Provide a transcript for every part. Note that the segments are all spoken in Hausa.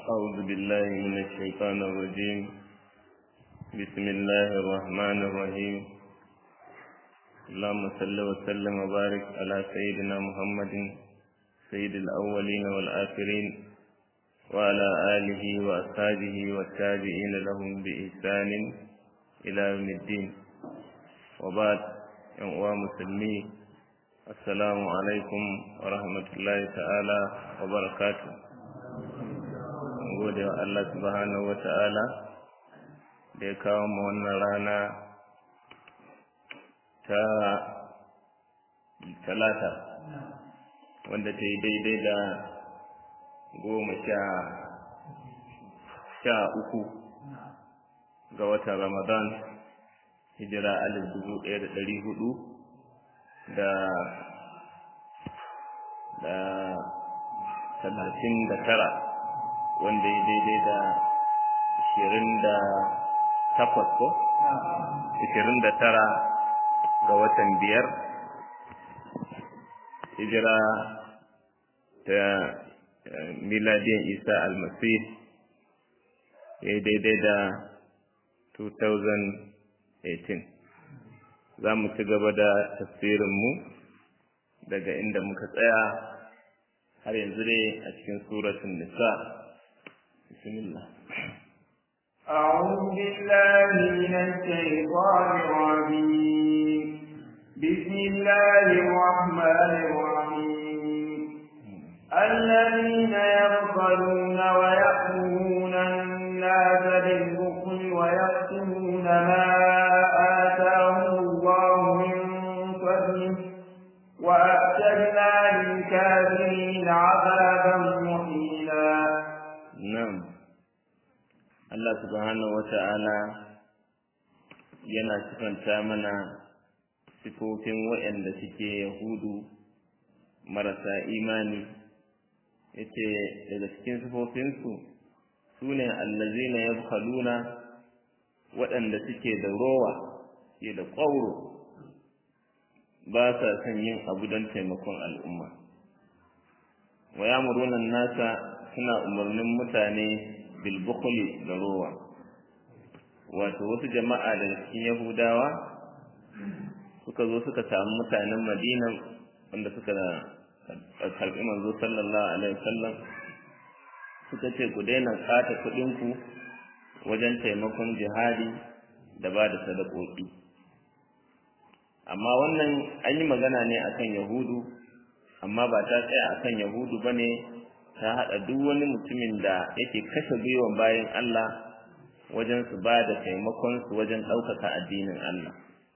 أعوذ بالله من الشيطان الرجيم بسم الله الرحمن الرحيم اللهم صل وسلم وبارك على سيدنا محمد سيد الأولين والآخرين وعلى آله وأصحابه والتابعين لهم بإحسان إلى يوم الدين وبعد يوم مسلمين السلام عليكم ورحمة الله تعالى وبركاته gode wa Allah subhanahu wa ta'ala da ya kawo mu wannan rana ta talata wanda ta yi daidai da goma sha sha uku ga watan ramadan hijira alif dubu ɗaya da ɗari hudu da da talatin da tara wanda ya daidai da ashirin da takwas ko ashirin da tara ga watan biyar hijira ta miladiyan isa almasih ya daidai da 2018 za mu ci gaba da tafsirinmu daga inda muka tsaya har yanzu dai a cikin suratun nisa بسم الله أعوذ بالله من الشيطان الرجيم بسم الله الرحمن الرحيم الذين يبخلون ويأمرون الناس بالبخل ويكتمون ما آتاهم الله من فضله وأعتدنا للكافرين عذابا مهينا Na'am, Allah subhanahu wa ta'ala yana sifanta mana sifofin waɗanda suke Yahudu marasa imani, ya ce daga cikin sifofinsu su ne allazina ya kaluna waɗanda suke da rowa, ke da ƙwauro, ba sa son yin abu don taimakon al'umma. Wa ya nasa suna umarnin mutane bilbukuli da rowa wato wasu jama'a daga cikin yahudawa suka zo suka samu mutanen madina wanda suka karɓi manzo sallallahu alaihi wasallam suka ce ku daina kata kuɗinku wajen taimakon jihadi da ba da sadakoki amma wannan an yi magana ne akan yahudu amma ba ta tsaya akan yahudu ba ne ta haɗa duk wani mutumin da yake kashe gwiwan bayan Allah wajen su ba da taimakon su wajen ɗaukaka addinin Allah.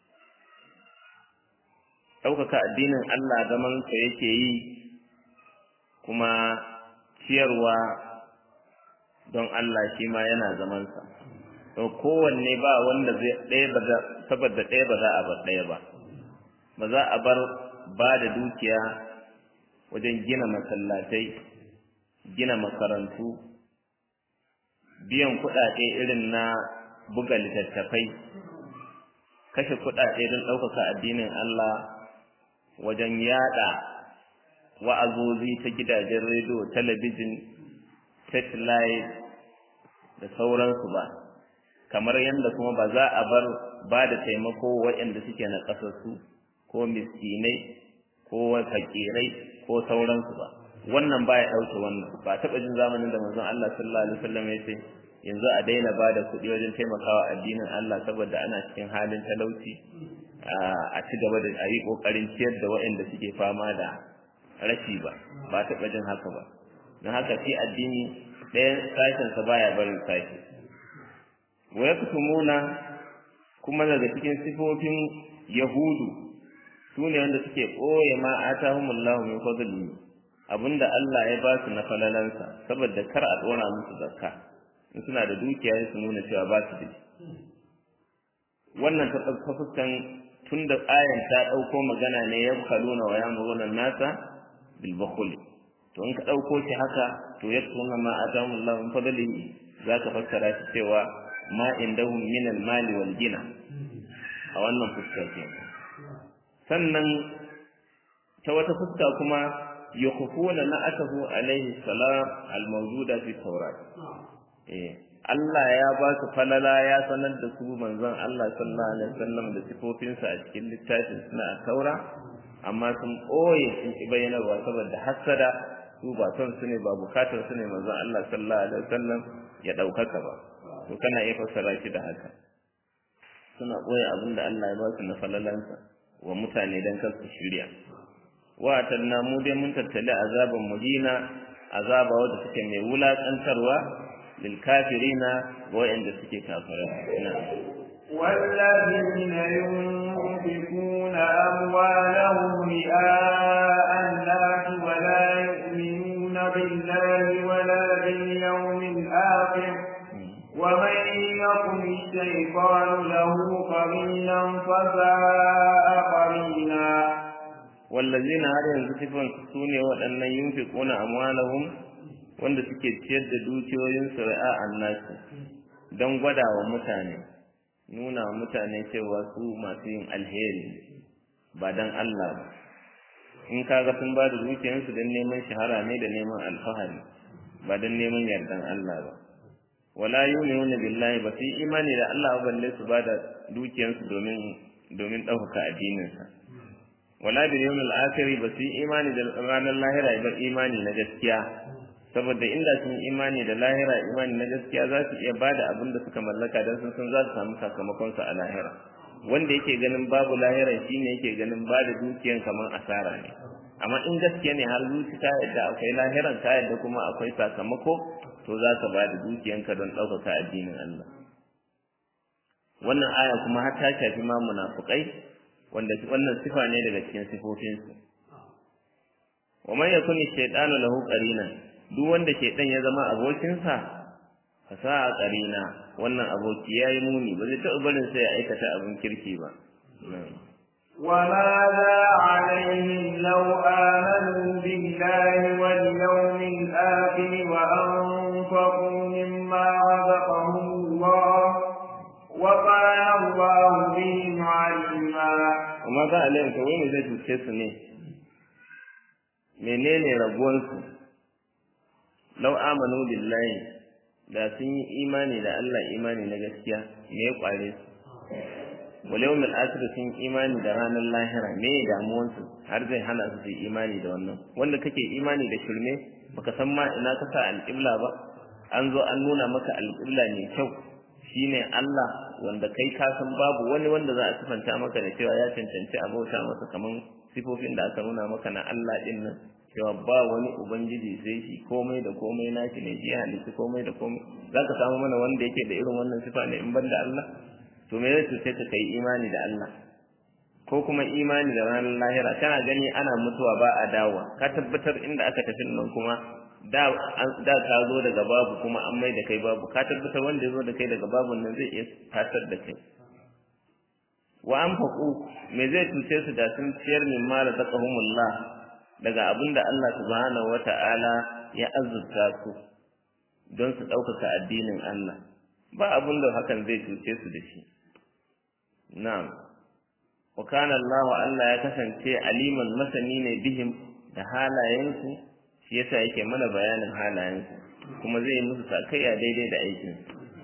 Ɗaukaka addinin Allah zaman sa yake yi kuma ciyarwa don Allah shi ma yana zamansa. To kowanne ba wanda zai ɗaya ba saboda ɗaya ba za a bar ɗaya ba. Ba za a bar ba da dukiya wajen gina masallatai gina makarantu biyan kuɗaɗe irin na buga littattafai kashe kuɗaɗe don ɗaukaka addinin Allah wajen yaɗa wa'azozi ta gidajen rediyo talabijin satellite da sauransu ba kamar yadda kuma ba za a bar ba da taimako waɗanda suke na ƙasarsu ko miskinai ko fakirai ko sauransu ba wannan baya ɗauke wannan ba taɓa jin zamanin da manzon Allah sallallahu alaihi wasallam ya ce yanzu a daina ba da kuɗi wajen taimakawa addinin Allah saboda ana cikin halin talauci a ci gaba da a yi ƙoƙarin ciyar da waɗanda suke fama da rashi ba ba taɓa jin haka ba don haka shi addini ɗayan sashensa baya barin sashi wa yaktumuna kuma daga cikin sifofin yahudu su ne wanda suke ɓoye ma atahumullahu min fadlihi abinda Allah ya ba su na falalansa saboda kar a dora musu zakka in suna da dukiya su nuna cewa ba su da wannan ta ɗauka fuskan tun da ayan ta ɗauko magana ne ya kaluna wa yamuruna nasa bil to in ka ɗauko shi haka to ya tuna ma atamu Allah min fadlihi zaka fassara shi cewa ma indahum min al mali wal gina a wannan fuska sannan ta wata fuska kuma yukhfuna na'atahu alaihi salam al-mawjuda fi tawrat eh Allah ya ba su falala ya sanar da su manzon Allah sallallahu alaihi wasallam da sifofinsa a cikin littafin suna a taura amma sun ɓoye sun ki bayyanarwa saboda hassada su ba son su ne ba bukatar su ne manzon Allah sallallahu alaihi wasallam ya ɗaukaka ba to kana iya fassara shi da haka suna ɓoye abin da Allah ya ba su na falalansa wa mutane dan kar su shirya wa tanna mu dai mun tattali azaban mudina azaba wadda suke mai wulakantarwa lil kafirina ga wa'anda suke kafirai والذين ينفقون أموالهم رئاء الناس ولا يؤمنون بالله ولا باليوم الآخر ومن يكن الشيطان له قرينا فساء قرينا والذين har yanzu sifan su ne waɗannan yunfiquna amwalahum wanda suke ciyar da dukiyoyinsu ra'a annasu don gwada wa mutane nuna wa mutane cewa su masu yin alheri ba don Allah ba in kaga sun ba da dukiyarsu don neman shahara ne da neman alfahari ba don neman yardan Allah ba wala yu'minuna billahi ba su imani da Allah ba balle su ba da dukiyarsu domin domin ɗaukaka addininsa wala bil yawmil akhir ba su imani da ranar lahira ba imani na gaskiya saboda inda sun imani da lahira imani na gaskiya za su iya bada abin da suka mallaka don sun san za su samu sakamakon su a lahira wanda yake ganin babu lahira shine yake ganin bada dukiyan kamar asara ne amma in gaskiya ne har zuci ta yadda akwai lahiran ta yadda kuma akwai sakamako to za ka bada dukiyanka don ɗaukaka addinin Allah wannan aya kuma har ta shafi ma munafukai wanda wannan sifa ne daga cikin sifofinsu wa man yakun shaytanu lahu qarinan duk wanda shaytan ya zama abokinsa fasaha qarina wannan aboki yayi muni ba zai taɓa barin sai ya aikata abin kirki ba وماذا عليهم لو آمنوا بالله واليوم الآخر وأنفقوا مما رزقهم الله وكان الله بهم عليما amma za a layin kawai ne zai cuce su ne menene rabuwansu lau amanu billahi da sun yi imani da Allah imani na gaskiya me ya kware su wal yawmil akhir sun imani da ranar lahira me ya damuwansu har zai hana su su yi imani da wannan wanda kake imani da shirme baka san ma ina ka sa alƙibla ba an zo an nuna maka alƙibla mai kyau shine Allah wanda kai ka san babu wani wanda za a sifanta maka da cewa ya cancanci a bauta masa kaman sifofin da aka nuna maka na Allah din nan cewa ba wani ubangiji sai shi komai da komai nashi ne shi halitta komai da komai zaka samu mana wanda yake da irin wannan sifa ne in banda Allah to me zai sai ka kai imani da Allah ko kuma imani da ranar lahira kana gani ana mutuwa ba a dawowa ka tabbatar inda aka tafi nan kuma da da ka zo daga babu kuma an mai da kai babu ka tabbatar wanda ya zo da kai daga babu nan zai iya tasar da kai wa an faƙu me zai cuce su da sun ciyar min ma da zakahumullah daga abin da Allah subhanahu wata'ala ya azurta su don su ɗaukaka addinin Allah ba abin da hakan zai cuce su da shi na'am wa kana Allah Allah ya kasance aliman masani ne bihim da halayensu shi yasa yake mana bayanin halayensu kuma zai musu sakayya daidai da aikin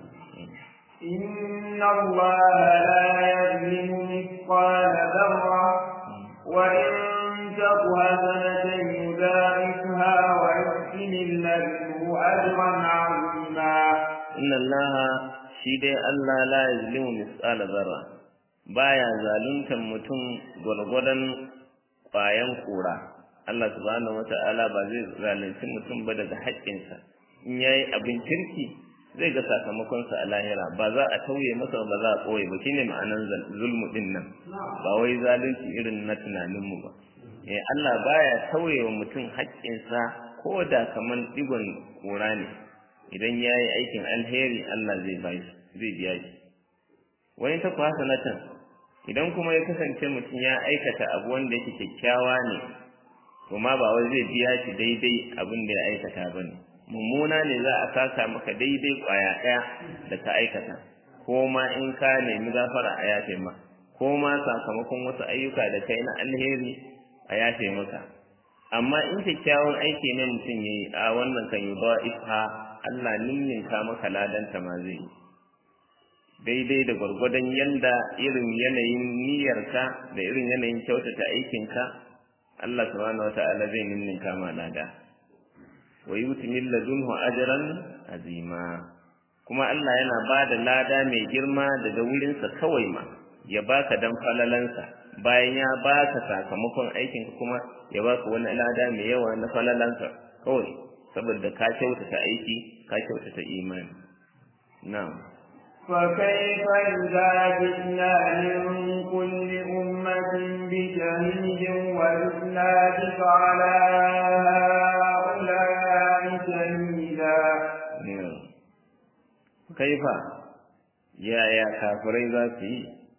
إن الله لا يظلم مثقال ذرة وإن تك حسنة يضاعفها ويؤتي من لدنه أجرا عظيما إن الله شيء الله لا يظلم مثقال ذرة baya zaluntar mutum gwargwadon ƙwayan kura Allah subhanahu wata'ala ba zai zalunci mutum ba daga haƙƙinsa in yayi abin kirki zai ga sakamakonsa a lahira ba za a tauye masa ba za a ɓoye ba shine ma'anan zulmu din nan ba wai zalunci irin na tunaninmu ba eh Allah baya tauye wa mutum haƙƙinsa ko da kaman digon kura ne idan yayi aikin alheri Allah zai bai zai biya shi wani ta kwa sanatan idan kuma ya kasance mutum ya aikata abu wanda yake kyakkyawa ne kuma ba wai zai biya shi daidai abin da ya aikata ba ne mummuna ne za a saka maka daidai kwaya ɗaya da ka aikata ko ma in ka nemi gafara a yafe ma ko ma sakamakon wasu ayyuka da kai na alheri a yafe maka amma in kyakkyawan aiki ne mutum ya yi a wannan kan yi ba isha Allah ninninka maka ladanta ma zai yi daidai da gwargwadon yanda irin yanayin niyyarka da irin yanayin kyautata aikinka Allah subhanahu wata'ala zai ninninka ma lada wa yuti min ladunhu ajran azima kuma Allah yana ba da lada mai girma daga wurinsa kawai ma ya baka dan falalansa bayan ya baka sakamakon aikinka kuma ya baka wani lada mai yawa na falalansa kawai saboda ka kyautata aiki ka kyautata imani na'am فكيف إذا جئنا من كل أمة بشهيد وجئنا بك على هؤلاء شهيدا كيف يا يا كافرين ذاتي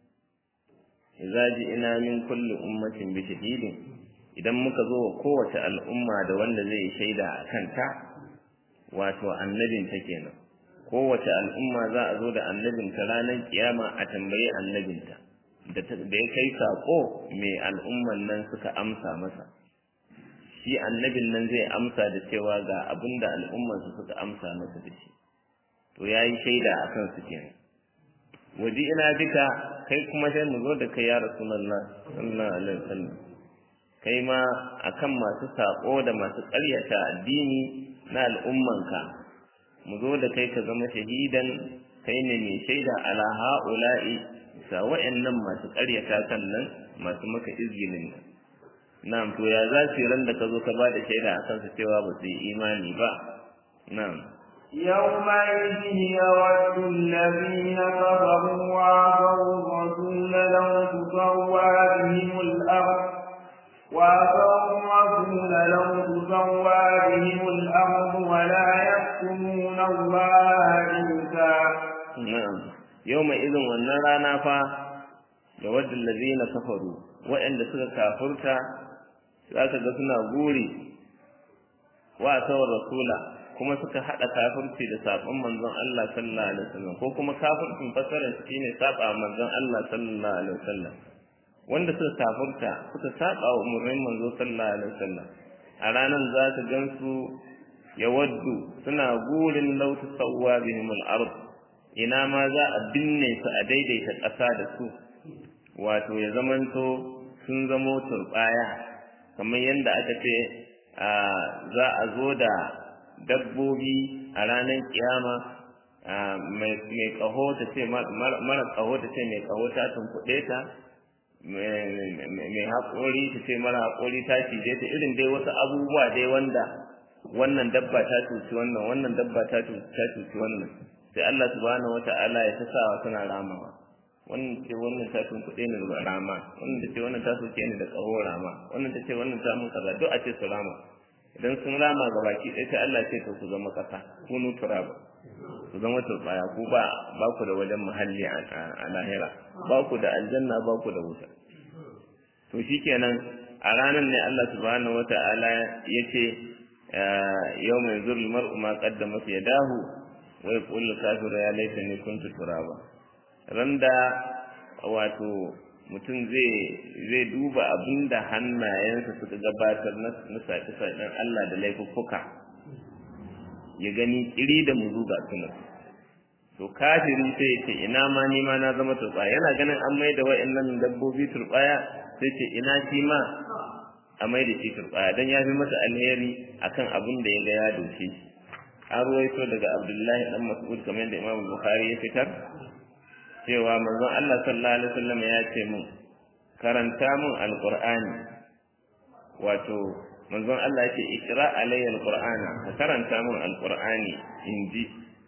إذا جئنا من كل أمة بشهيد idan muka zo wa kowace al'umma da wanda zai shaida a kanta wato annabinta kenan kowace al'umma za a zo da annabinta ranar kiyama a tambayi annabinta da ya kai saƙo mai al'umman nan suka amsa masa shi annabin nan zai amsa da cewa ga abin da al'ummansu suka amsa masa da shi to ya yi shaida a kansu kenan waje ina bika kai kuma sai mu zo da kai ya rasulallah sallallahu alaihi wasallam kai ma akan masu saƙo da masu ƙaryata addini na al'ummanka mu zo da kai ka zama shahidan kai ne mai shaida ala ha'ula'i sa wa'annan masu ƙaryata kan nan masu maka izgilin nan na'am to ya za su ran da ka zo ka ba da shaida a kansu cewa ba su yi imani ba na'am يومئذ يود الذين كفروا وعصوا الرسول لو تسوى بهم الأرض وعصوا الرسول لو تسوى بهم الأرض ولا يكتمون الله إنسا نعم يومئذ والنرانا فا يود الذين كفروا وإن suka kafurta zaka ga suna guri wa sawar rasula kuma suka hada kafirci da sabon manzon Allah sallallahu alaihi wasallam ko kuma kafircin fasaran shine saba manzon Allah sallallahu alaihi wasallam wanda suka kafirta suka saba wa umurnin manzo sallallahu alaihi wasallam a ranar za ka gansu ya waddu suna gurin lautu sawwa bihim al-ard ina ma za a binne su a daidaita ƙasa da su wato ya zamanto sun zamo turbaya kamar yadda aka ce za a zo da dabbobi a ranar kiyama mai kaho ta ce mara kaho ta ce mai kaho ta tunkuɗe ta mai haƙori ta ce mara haƙori ta cije ta irin dai wasu abubuwa dai wanda wannan dabba ta cuci wannan wannan dabba ta cuci wannan sai Allah subhanahu wata'ala ya ta sawa suna ramawa wannan ce wannan ta tunkuɗe ni da rama wannan ta ce wannan ta soke ni da ƙaho rama wannan ta ce wannan ta mun kaza duk a ce su rama idan sun rama ga baki ɗaya sai Allah ce to ku zama ƙasa ku nutura ba ku zama turbaya ku ba ba ku da wajen muhalli a lahira ba ku da aljanna ba ku da wuta to shikenan a ranar ne Allah subhanahu wata'ala ya ce yau mai zurul mar'u ma qaddamat yadahu wa yaqulu kafiru ya laitani kuntu turaba randa wato mutum zai zai duba abinda hannayensa suka gabatar na sace-sacen Allah da laifuffuka ya gani kiri da muzu ga sunan to kafiri sai ya ce ina ma ni ma na zama turbaya yana ganin an mai da wa'annan dabbobi turbaya sai ce ina shi ma a mai da shi turbaya dan ya fi masa alheri akan abin da ya ga ya doke an ruwaito daga Abdullahi dan Mas'ud kamar da Imam Bukhari ya fitar cewa manzon Allah sallallahu alaihi wasallam ya ce mun karanta mun alqur'ani wato manzon Allah yake ikra alayya alqur'ana ka karanta mun alqur'ani inji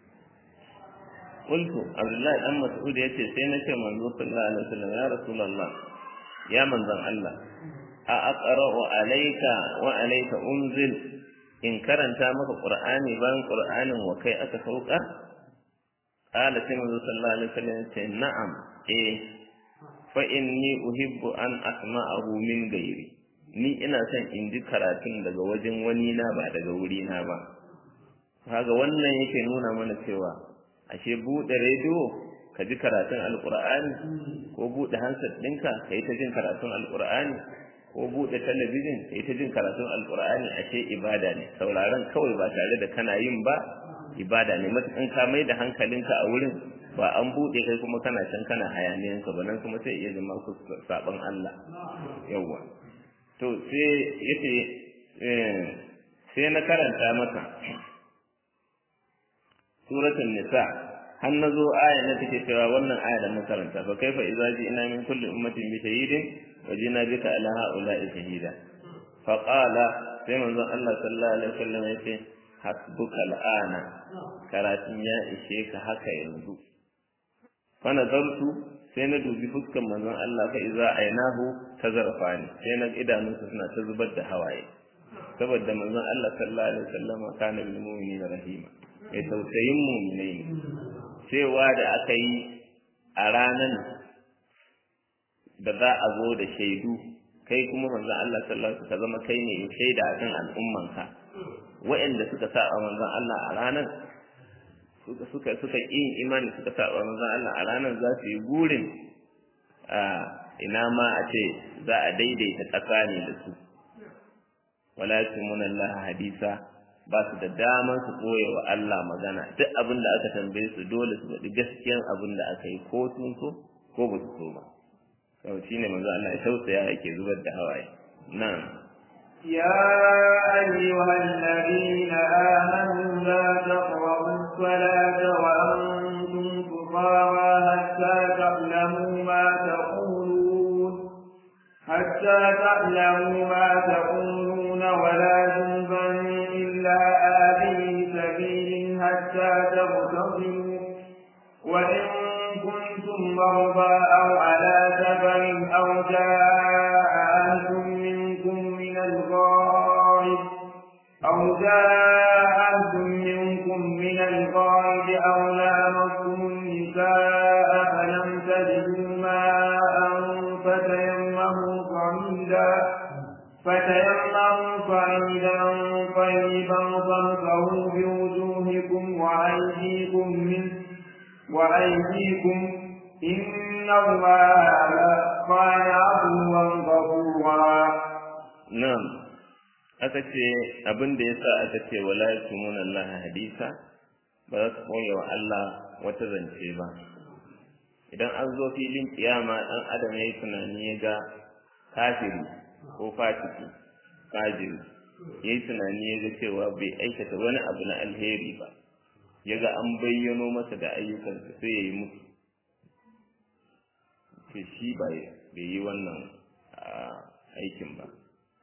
qultu Abdullahi dan Mas'ud yace sai na ce manzo sallallahu alaihi wasallam ya rasulullah ya manzon Allah a aqra'u alayka wa alayka unzil in karanta maka qur'ani bayan qur'anin wa kai aka sauka qala sai manzo sallallahu alaihi wasallam ce na'am eh fa inni uhibbu an asma'ahu min ghairi ni ina son in ji karatun daga wajen wani na ba daga wuri na ba kaga wannan yake nuna mana cewa ashe bude rediyo ka ji karatun alqur'ani ko bude hansar ɗinka ka yi ta jin karatun alqur'ani ko buɗe talabijin kai ta jin karatun alkur'ani ashe ibada ne sauraron kawai ba tare da kana yin ba ibada ne matukan ka mai da hankalinka a wurin ba an buɗe kai kuma kana can kana hayaniyanka ba nan kuma sai iya zama ku saban Allah yawwa to sai yace sai na karanta maka suratul nisa har na zo aya na take cewa wannan aya da mun karanta fa kaifa idza ina min kulli ummatin bi shahidin wa jina bika ala haula'i shahida fa qala sai manzon Allah sallallahu alaihi wasallam yace hasbuka al'ana karatun ya ishe ka haka yanzu fa nazartu sai na dubi fuskan manzon Allah fa idza ainahu tazarfani sai na idanunsa suna ta zubar da hawaye saboda manzon Allah sallallahu alaihi wasallam kana bil mu'minina rahima ya tausayin mu'minai ne cewa da aka yi a ranan da za a zo da shaidu kai kuma manzon Allah sallallahu alaihi wasallam zama kai ne shaida akan al'ummanka waɗanda suka sa a manzon Allah a ranan suka suka suka yin imani suka sa a manzon Allah a ranan za su yi gurin a ina ma a ce za a daidaita tsakani da su wala yasmuna Allah hadisa ba su da daman su koya wa Allah magana duk abin da aka tambaye su dole su faɗi gaskiyan abin da aka yi ko sun so ko ba su so ba sau shi ne manzo Allah ya tausaya yake zubar da hawaye na'am يا أيها الذين آمنوا لا تقربوا الصلاة وأنتم سكارى حتى تعلموا ما تقولون حتى تعلموا ما تقولون ولا جنبا إلا آبي سبيل حتى تغتسلوا وإن كنتم مرضى أو على سفر أو جاء أهل منكم من الغائب أو جاء أهل منكم من الغائب أو لامستم النساء فلم تجدوا ماء فتيمموا صعيدا فتيمموا صعيدا طيبا فامسحوا بوجوهكم وأيديكم منه وأيديكم إن الله كان عفوا غفورا na'am aka ce abin da yasa aka ce wala yasmuna Allah hadisa ba za su koya wa Allah wata zance ba idan an zo filin kiyama dan adam yayi tunani ya ga kafiri ko fasiki fajiri yayi tunani ya ga cewa bai aikata wani abu na alheri ba ya ga an bayyano masa da ayyukansa sai ya yi musu ce shi bai yi wannan aikin ba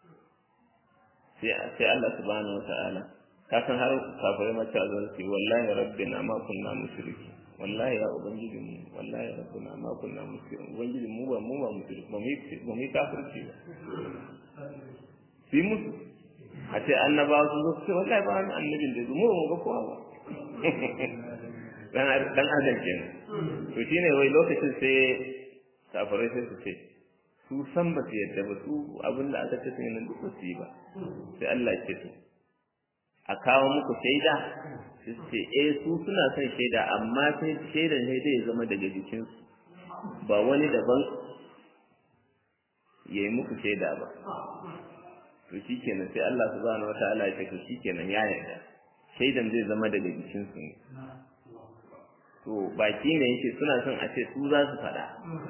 sai Allah subhanahu wata'ala ka san har kafirai mace a zuwa ce wallahi rabbina ma kunna mushriki wallahi ya ubangiji mu wallahi rabbina ma kunna mushriki ubangiji mu ba mu ba mushriki ba mu ba mu kafirci ba sai musu a ce annabawa sun zo su ce wallahi ba wani annabin da mu ba mu ga kowa ba dan adam kenan to shine wai lokacin sai kafirai sai su ce su san ba su yadda ba su abin da aka ce sun nan duk su yi ba sai Allah ce su a kawo muku shaida su ce eh su suna son shaida amma sai shaidan sai zai zama daga jikinsu ba wani daban ya yi muku shaida ba to shikenan sai Allah subhanahu wataala ya ce to shikenan ya yarda shaidan zai zama daga jikinsu ne to baki ne yake suna son a ce su za su faɗa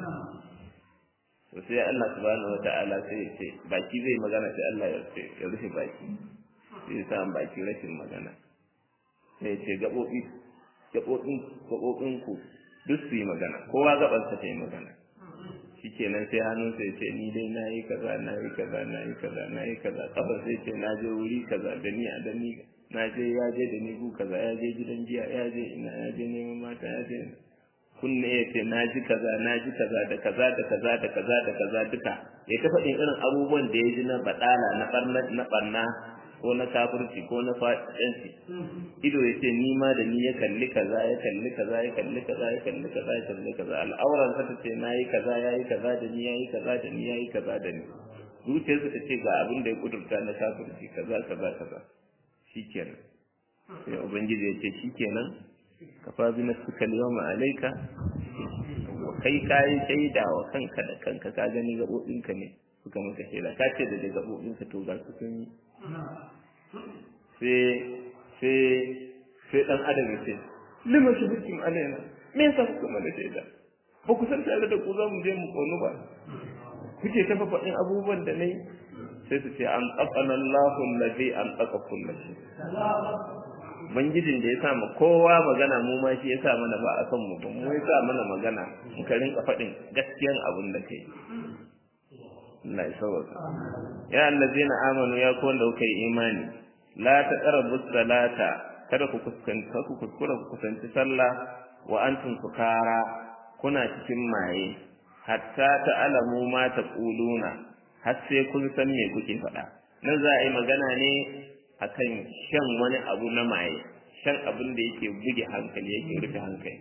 to sai Allah subhanahu wata'ala sai ya ce baki zai magana sai Allah ya ce ya rufe baki sai ya sa baki rashin magana sai ya ce gaɓoɓi gaɓoɓin gaɓoɓin ku duk su yi magana kowa gaɓarsa ta yi magana shikenan sai hannun sai ce ni dai na yi kaza na yi kaza na yi kaza na yi kaza kafar sai ce na je wuri kaza da ni a da ni na je ya je da ni gu kaza ya je gidan jiya ya je ina ya je neman mata ya je kunne ya ce na ji kaza na ji kaza da kaza da kaza da kaza da kaza duka ya ta faɗin irin abubuwan da ya ji na baɗala na ɓarna na ɓarna ko na kafirci ko na fasikanci ido ya ce ni ma da ni ya kalli kaza ya kalli kaza ya kalli kaza ya kalli kaza ya kalli kaza al'auran sa ta ce na yi kaza ya yi kaza da ni ya yi kaza da ni ya yi kaza da ni zuciyarsa ta ce ga abin da ya kudurta na kafirci kaza kaza kaza shikenan sai ubangiji ya ce shikenan kafa bi nafsika al-yawma alayka kai kai shaida wa kanka da kanka ka gani gabobinka ne suka maka shaida ka ce da gaɓoɓinka to ga su sun yi sai sai sai ɗan adam ya ce lima shi hukum alaina me yasa kuka mana shaida ba ku san tare da ku za mu je mu ƙonu ba kuke ta faɗin abubuwan da na yi sai su ce an tsafana Allahu allazi an tsaka kullu shi Bangijin da ya sa ma kowa magana mu ma shi ya sa mana ba a kan mu ba mu ya sa mana magana muka rinka faɗin gaskiyan abin da kai Allah ya sauka ya allazina amanu ya ku wanda kuka yi imani la taqrabu salata kada ku kuskanta ku kuskura ku kusanci sallah wa antum sukara kuna cikin maye hatta ta'lamu ma taquluna har sai kun san me kuke faɗa nan za a yi magana ne akan shan wani abu na maye shan abin da yake buge hankali yake rufe hankali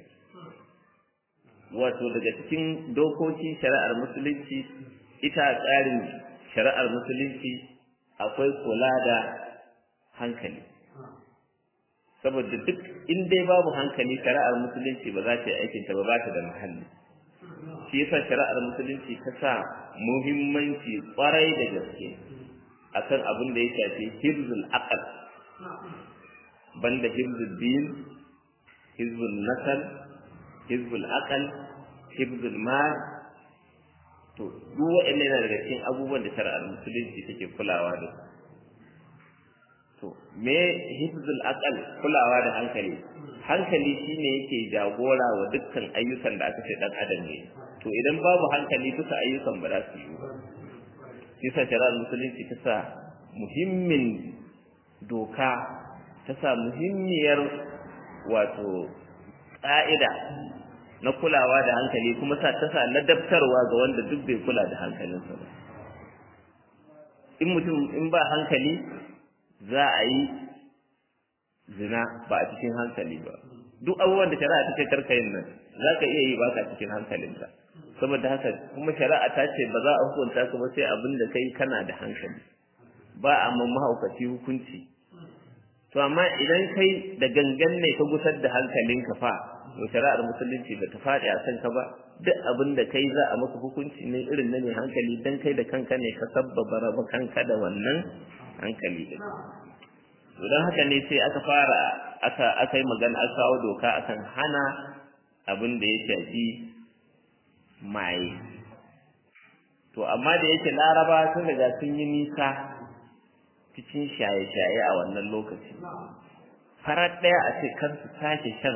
wato daga cikin dokokin shari'ar musulunci ita tsarin shari'ar musulunci akwai kula da hankali saboda duk in dai babu hankali shari'ar musulunci ba za ta yi aikinta ba ba ta da muhalli shi yasa shari'ar musulunci ta sa muhimmanci kwarai da gaske akan abin da ya shafi hibzul aqal banda hibzul din hibzul nasal hibzul aqal hibzul mal to duk wa'annan yana daga cikin abubuwan da shari'ar musulunci take kulawa da to me hibzul aqal kulawa da hankali hankali shine yake jagora wa dukkan ayyukan da aka ce dan adam ne to idan babu hankali duka ayyukan ba za su yi ba yasa shari'ar musulunci ta sa muhimmin doka ta sa muhimmiyar wato ƙa'ida na kulawa da hankali kuma sa ta sa ladabtarwa ga wanda duk bai kula da hankalinsa ba in mutum in ba hankali za a yi zina ba a cikin hankali ba duk abubuwan da shari'a ta ce karkayin nan za ka iya yi ba ka cikin hankalinka saboda haka kuma shari'a ta ce ba za a hukunta ka ba sai abin da kai kana da hankali ba a ma mahaukaci hukunci to amma idan kai da gangan ne ka gusar da hankalinka fa to shari'ar musulunci ba ta faɗi a kanka ba duk abin da kai za a maka hukunci ne irin na mai hankali dan kai da kanka ne ka sabbaba raba kanka da wannan hankali din to don haka ne sai aka fara aka aka yi magana aka kawo doka akan hana abin da ya shafi maye to amma da yake laraba sun riga sun yi nisa cikin shaye-shaye a wannan lokaci farar ɗaya a ce kar su sake shan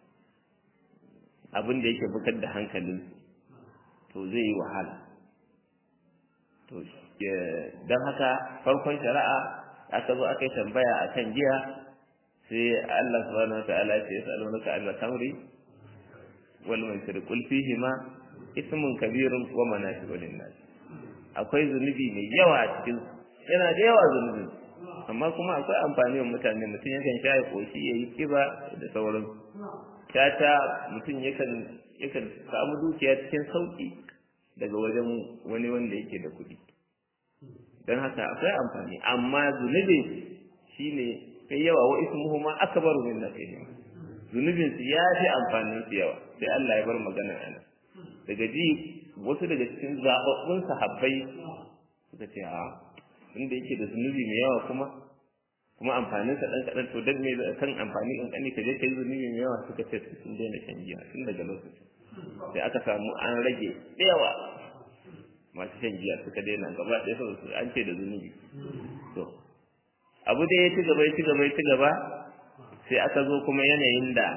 abin da yake bugar da hankalinsu to zai yi wahala to don haka farkon shari'a aka zo aka yi tambaya a kan giya sai Allah subhanahu wa ta'ala ya ce yas'alunaka an tamri wal maisir qul fihima ismun kabirun wa manafi'u lin-nas akwai zunubi mai yawa a cikin yana da yawa zunubi amma kuma akwai amfani wa mutane mutum yakan sha ya koshi ya yi kiba da sauran tata mutum yakan yakan samu dukiya cikin sauki daga wajen wani wanda yake da kuɗi don haka akwai amfani amma zunubin shine kai yawa wa ismuhu ma akbaru min nafihim zunubin su ya fi amfanin su yawa sai Allah ya bar magana ana daga ji wasu daga cikin zababbun sahabbai suka ce a inda yake da zunubi mai yawa kuma kuma amfanin sa dan kadan to dan me kan amfani in kani ka je kai zunubi mai yawa suka ce sun daina shan giya tun daga lokaci sai aka samu an rage da yawa masu shan giya suka daina gaba ɗaya saboda an ce da zunubi to abu da ya ci gaba ya ci gaba ya ci gaba sai aka zo kuma yanayin da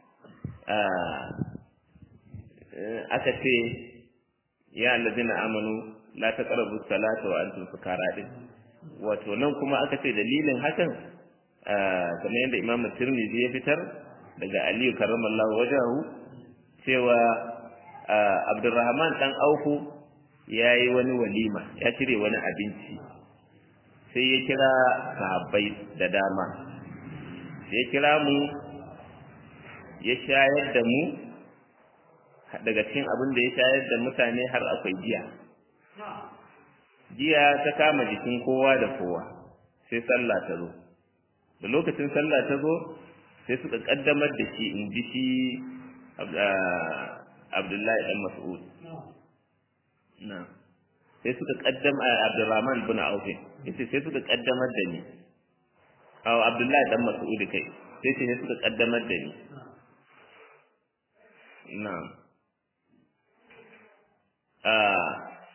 aka ce ya allazina amanu la taqrabu salata wa antum sukara din wato nan kuma aka ce dalilin hakan kamar yadda Imam Tirmidhi ya fitar daga Aliyu karramallahu wajahu cewa Abdurrahman dan Aufu yayi wani walima ya cire wani abinci sai ya kira sahabbai da dama ya kira mu ya shayar da mu daga cikin abin da ya shayar da mutane har akwai giya jiya ta kama jikin kowa da kowa sai sallah ta zo da lokacin sallah ta zo sai suka kaddamar da shi in ji shi abdullahi dan mas'ud na sai suka kaddama Abdurrahman bin Auf yace sai suka kaddamar da ni aw Abdullahi dan Mas'ud kai sai sai suka kaddamar da ni na'am ah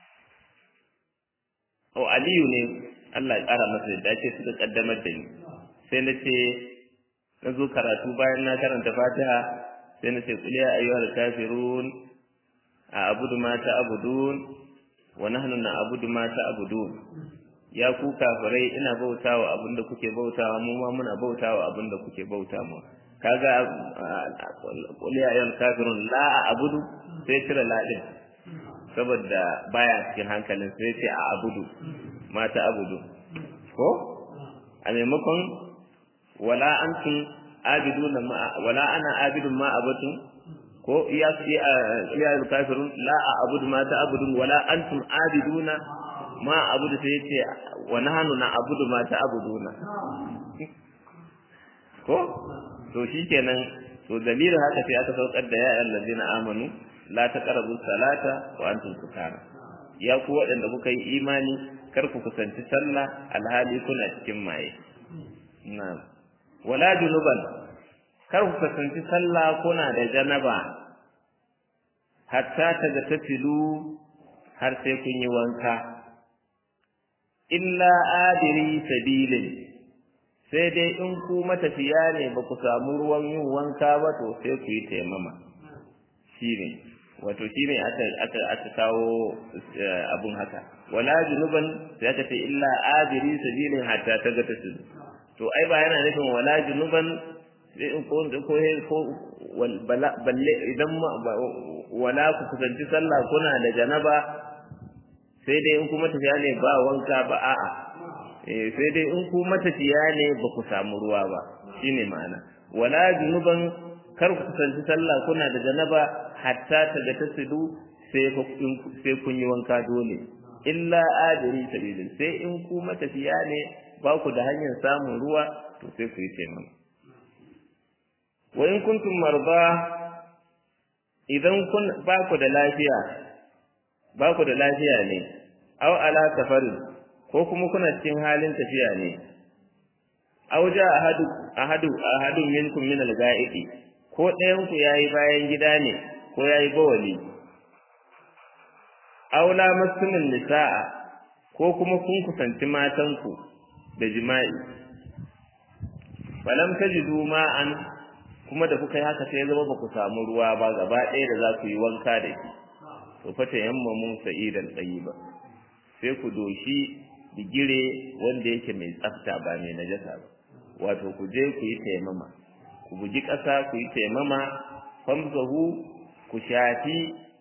oh Aliyu ne Allah ya kara masa da ce suka kaddamar da ni sai na ce na zo karatu bayan na karanta Fatiha sai na ce qul ya ayyuhal kafirun a abudu ma ta abudun wa nahnu na abudu ma ta abudun ya ku kafirai ina bautawa abinda kuke bautawa mu ma muna bautawa abinda kuke bauta mu kaga qul ya ayyuhal kafirun la abudu sai tira la din saboda baya cikin hankalin sai ce a abudu ma ta abudu ko a maimakon wala antum abiduna ma wala ana abidun ma abatun ko iya iya kafirun la a'budu ma ta'budun wala antum abiduna ma abudu sai yace wa nahnu na'budu ma ta'buduna ko to shikenan to dalilin haka sai aka saukar da ya allazina amanu la taqrabu salata wa antum sukara ya ku waɗanda kuka yi imani kar ku kusanci sallah alhali kuna cikin maye na'am wala junuban kar ku kusanci sallah kuna da janaba hatta ta ga tafilu har sai kun yi wanka illa adiri sabilin sai dai in ku matafiya ne ba ku samu ruwan yin wanka ba to sai ku yi taimama shine wato shine aka aka aka kawo abun haka wala junuban sai aka ce illa adiri sabilin hatta ta ga tafilu to ai ba yana nufin wala junuban ko ko ko balle idan wala ku kusanci sallah kuna da janaba sai dai in ku matafiya ne ba wanka ba a'a eh sai dai in ku matafiya ne ba ku samu ruwa ba shine ma'ana wala junuban kar ku kusanci sallah kuna da janaba hatta ta ga tasidu sai sai kun yi wanka dole illa adiri sabilin sai in ku matafiya ne ba ku da hanyar samun ruwa to sai ku yi taimama wa in kuntum marba idan kun ba ku da lafiya ba ku da lafiya ne aw ala safari ko kuma kuna cikin halin tafiya ne aw ja ahadu ahadu ahadu minkum min al-ga'idi ko ɗayan ku yayi bayan gida ne ko yayi bawali aw la masmin nisaa ko kuma kun kusanci matanku da jima'i falam tajidu ma'an kuma da kuka yi haka sai ya zama ba ku samu ruwa ba gaba ɗaya da za ku yi wanka da shi to fata yamma mun sa'idan ba. sai ku doshi digire wanda yake mai tsafta ba mai najasa ba wato ku je ku yi taimama ku bugi ƙasa ku yi taimama famsahu ku shafi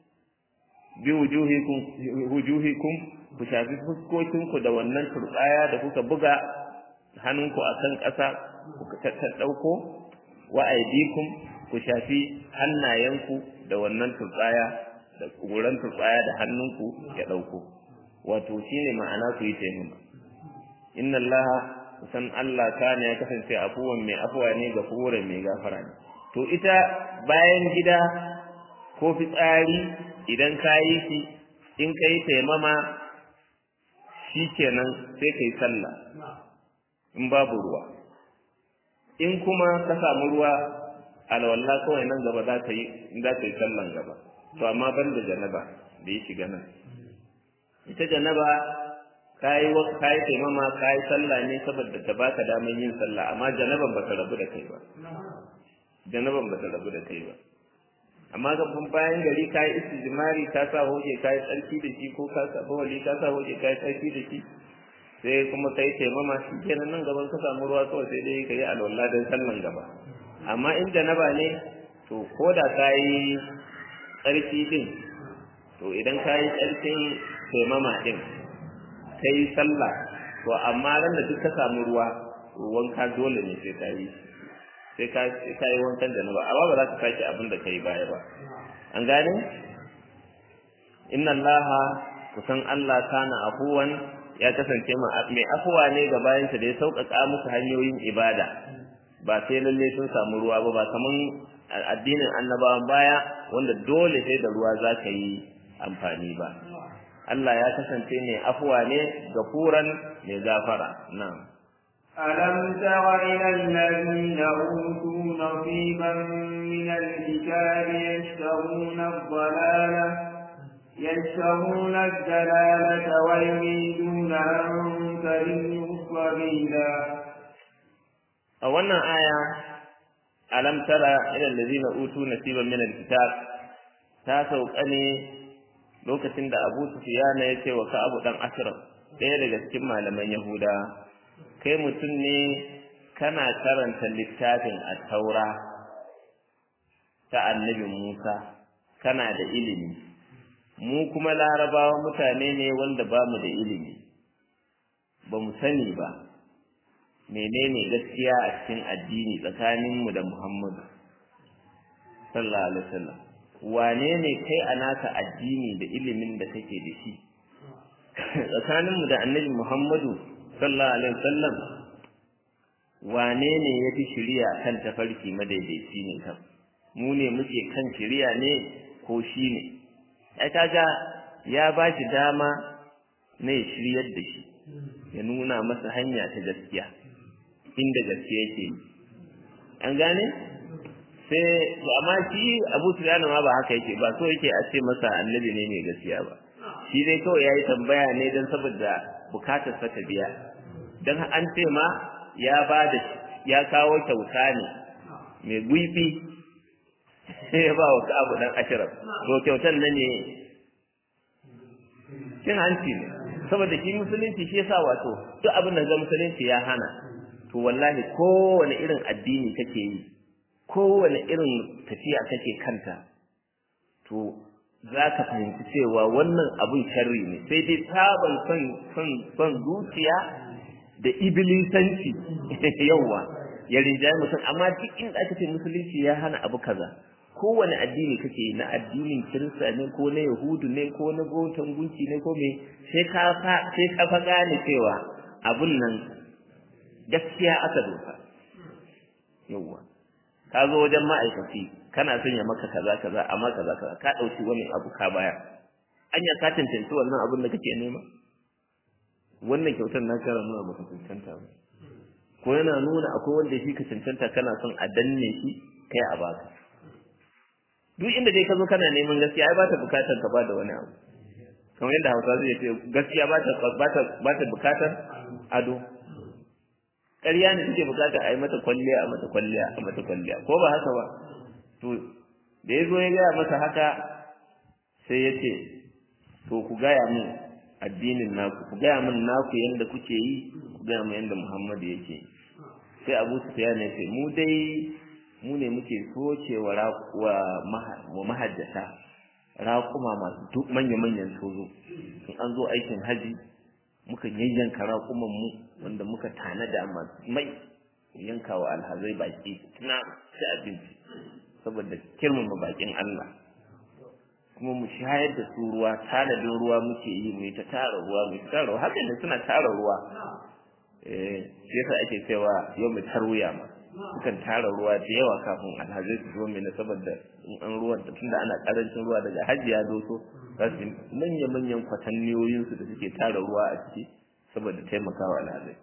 bi wujuhikum wujuhikum ku shafi fuskokinku da wannan turɓaya da kuka buga hannunku akan ƙasa ku ta ɗauko wa aidikum ku shafi hannayenku da wannan turbaya da kuran turbaya da hannunku ya dauko wato shine ma'ana ku yi taimama inna allaha san Allah kana ya kasance afuwan mai afuwa ne ga fura mai gafara ne to ita bayan gida ko fitsari idan ka yi shi in ka yi taimama shikenan sai ka yi sallah in babu ruwa in kuma ka samu ruwa alwala kawai nan gaba za ka yi za ka yi sallan gaba to amma ban da janaba da ya shiga nan ita janaba ka yi ka yi taimama ka yi sallah ne saboda ta baka daman yin sallah amma janaban ba ta rabu da kai ba janaban ba ta rabu da kai ba amma gaban bayan gari ka yi istijmari ka sa hoje ka yi tsarki da shi ko ka sa bawali ka sa hoje ka yi tsarki da shi sai kuma kai taimama shi kenan nan gaban ka samu ruwa kawai sai dai ka yi alwala don sallan gaba amma in janaba ne to ko da ka yi tsarki din to idan ka yi tsarkin taimama din ka yi sallah to amma ran da duk ka samu ruwa wanka dole ne sai ka yi sai ka ka yi wankan janaba amma ba za ka sake abin da ka yi baya ba an gane inna allaha kusan allah kana afuwan ya kasance mai afuwa ne ga bayansa da ya sauƙaƙa musu hanyoyin ibada ba sai lalle sun samu ruwa ba ba kaman addinin annabawan baya wanda dole sai da ruwa za ka yi amfani ba Allah ya kasance ne afuwa ne gafuran mai gafara na'am ألم تر إلى الذين أوتوا نصيبا من الكتاب يشترون الضلالة يشترون الدلالة ويريدون أن تضلوا السبيلا a wannan aya alam tara ila allazina utu nasiban min alkitab ta sauka ne lokacin da Abu Sufyan ya ce wa Ka'ab dan Ashraf ɗaya daga cikin malaman Yahuda kai mutum ne kana karanta littafin at-Taura ta Annabi Musa kana da ilimi mu kuma larabawa mutane ne wanda ba mu da ilimi ba mu sani ba menene gaskiya a cikin addini tsakaninmu da Muhammadu sallallahu alaihi wasallam wane ne kai a naka addini da ilimin da kake da shi tsakaninmu da annabi Muhammadu sallallahu alaihi wasallam wane ne ya fi shiriya kan tafarki madaidaici ne kan mu ne muke kan shiriya ne ko shi ne ai kaga ya ba shi dama na ya shiryar da shi ya nuna masa hanya ta gaskiya inda gaskiya yake yi an gane sai amma shi Abu Sufyan ma ba haka yake ba so yake a ce masa annabi ne mai gaskiya ba shi dai kawai yayi tambaya ne dan saboda bukatar sa ta biya dan an ce ma ya ba da ya kawo kyauta ne mai gwifi sai ya ba wa Abu dan Ashraf to kyautan nan ne cin hanci ne saboda shi musulunci shi yasa wato duk abin da ga musulunci ya hana to wallahi kowane irin addini kake yi kowane irin tafiya kake kanta to za ka fahimci cewa wannan abun sharri ne sai dai sabon son son son zuciya da ibilisanci yawa ya rinjaye mutum amma duk inda aka ce musulunci ya hana abu kaza kowane addini kake yi na addinin kirista ne ko na yahudu ne ko na gotan gunki ne ko me sai ka fa sai ka fa gane cewa abun nan gaskiya aka doka yawa ka zo wajen ma'aikaci kana son ya maka kaza kaza amma kaza kaza ka dauki wani abu ka baya anya ka tantance wannan abin da kake nema wannan kyautar na kara nuna baka cancanta ba ko yana nuna akwai wanda shi ka cancanta kana son a danne shi kai a baka duk inda dai ka zo kana neman gaskiya ai ba ta bukatar ka ba da wani abu kamar yadda hausa zai ce gaskiya ba ta ba ta bukatar ado ƙarya ne take bukata a yi mata kwalliya a mata kwalliya a mata kwalliya ko ba haka ba to da ya zo ya gaya masa haka sai ya ce to ku gaya min addinin naku ku gaya min naku yadda kuke yi ku gaya min yadda muhammadu yake yi sai abu su ya ne sai mu dai mu ne muke soce wa wa mahajjata raƙuma masu duk manya-manyan sozo in an zo aikin haji muka yayyanka raƙuman mu wanda muka tanada masu mai yanka wa alhazai baki tuna ci abinci saboda kirmama bakin Allah kuma mu shayar da su ruwa tanadin ruwa muke yi mu ta tara ruwa mu ta tara ruwa haka ne suna tara ruwa eh shi yasa ake cewa yau mu tarwiya ma sukan tara ruwa da yawa kafin alhazai su zo mai saboda in an ruwan tunda ana karancin ruwa daga hajji ya doso za su manya manyan kwatanniyoyin su da suke tara ruwa a ciki saboda taimakawa alhazai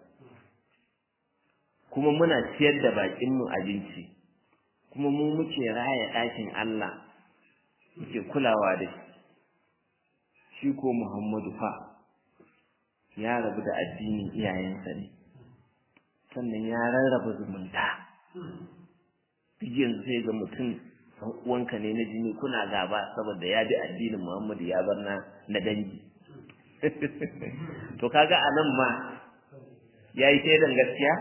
kuma muna ciyar da bakin mu abinci kuma mu muke raya ɗakin Allah muke kulawa da shi shi ko Muhammadu fa ya rabu da addinin iyayensa ne sannan ya rarraba zumunta duk yanzu sai ga mutum uwanka ne na jini kuna gaba saboda ya bi addinin Muhammadu ya bar na na dangi to kaga anan ma yayi shaidan gaskiya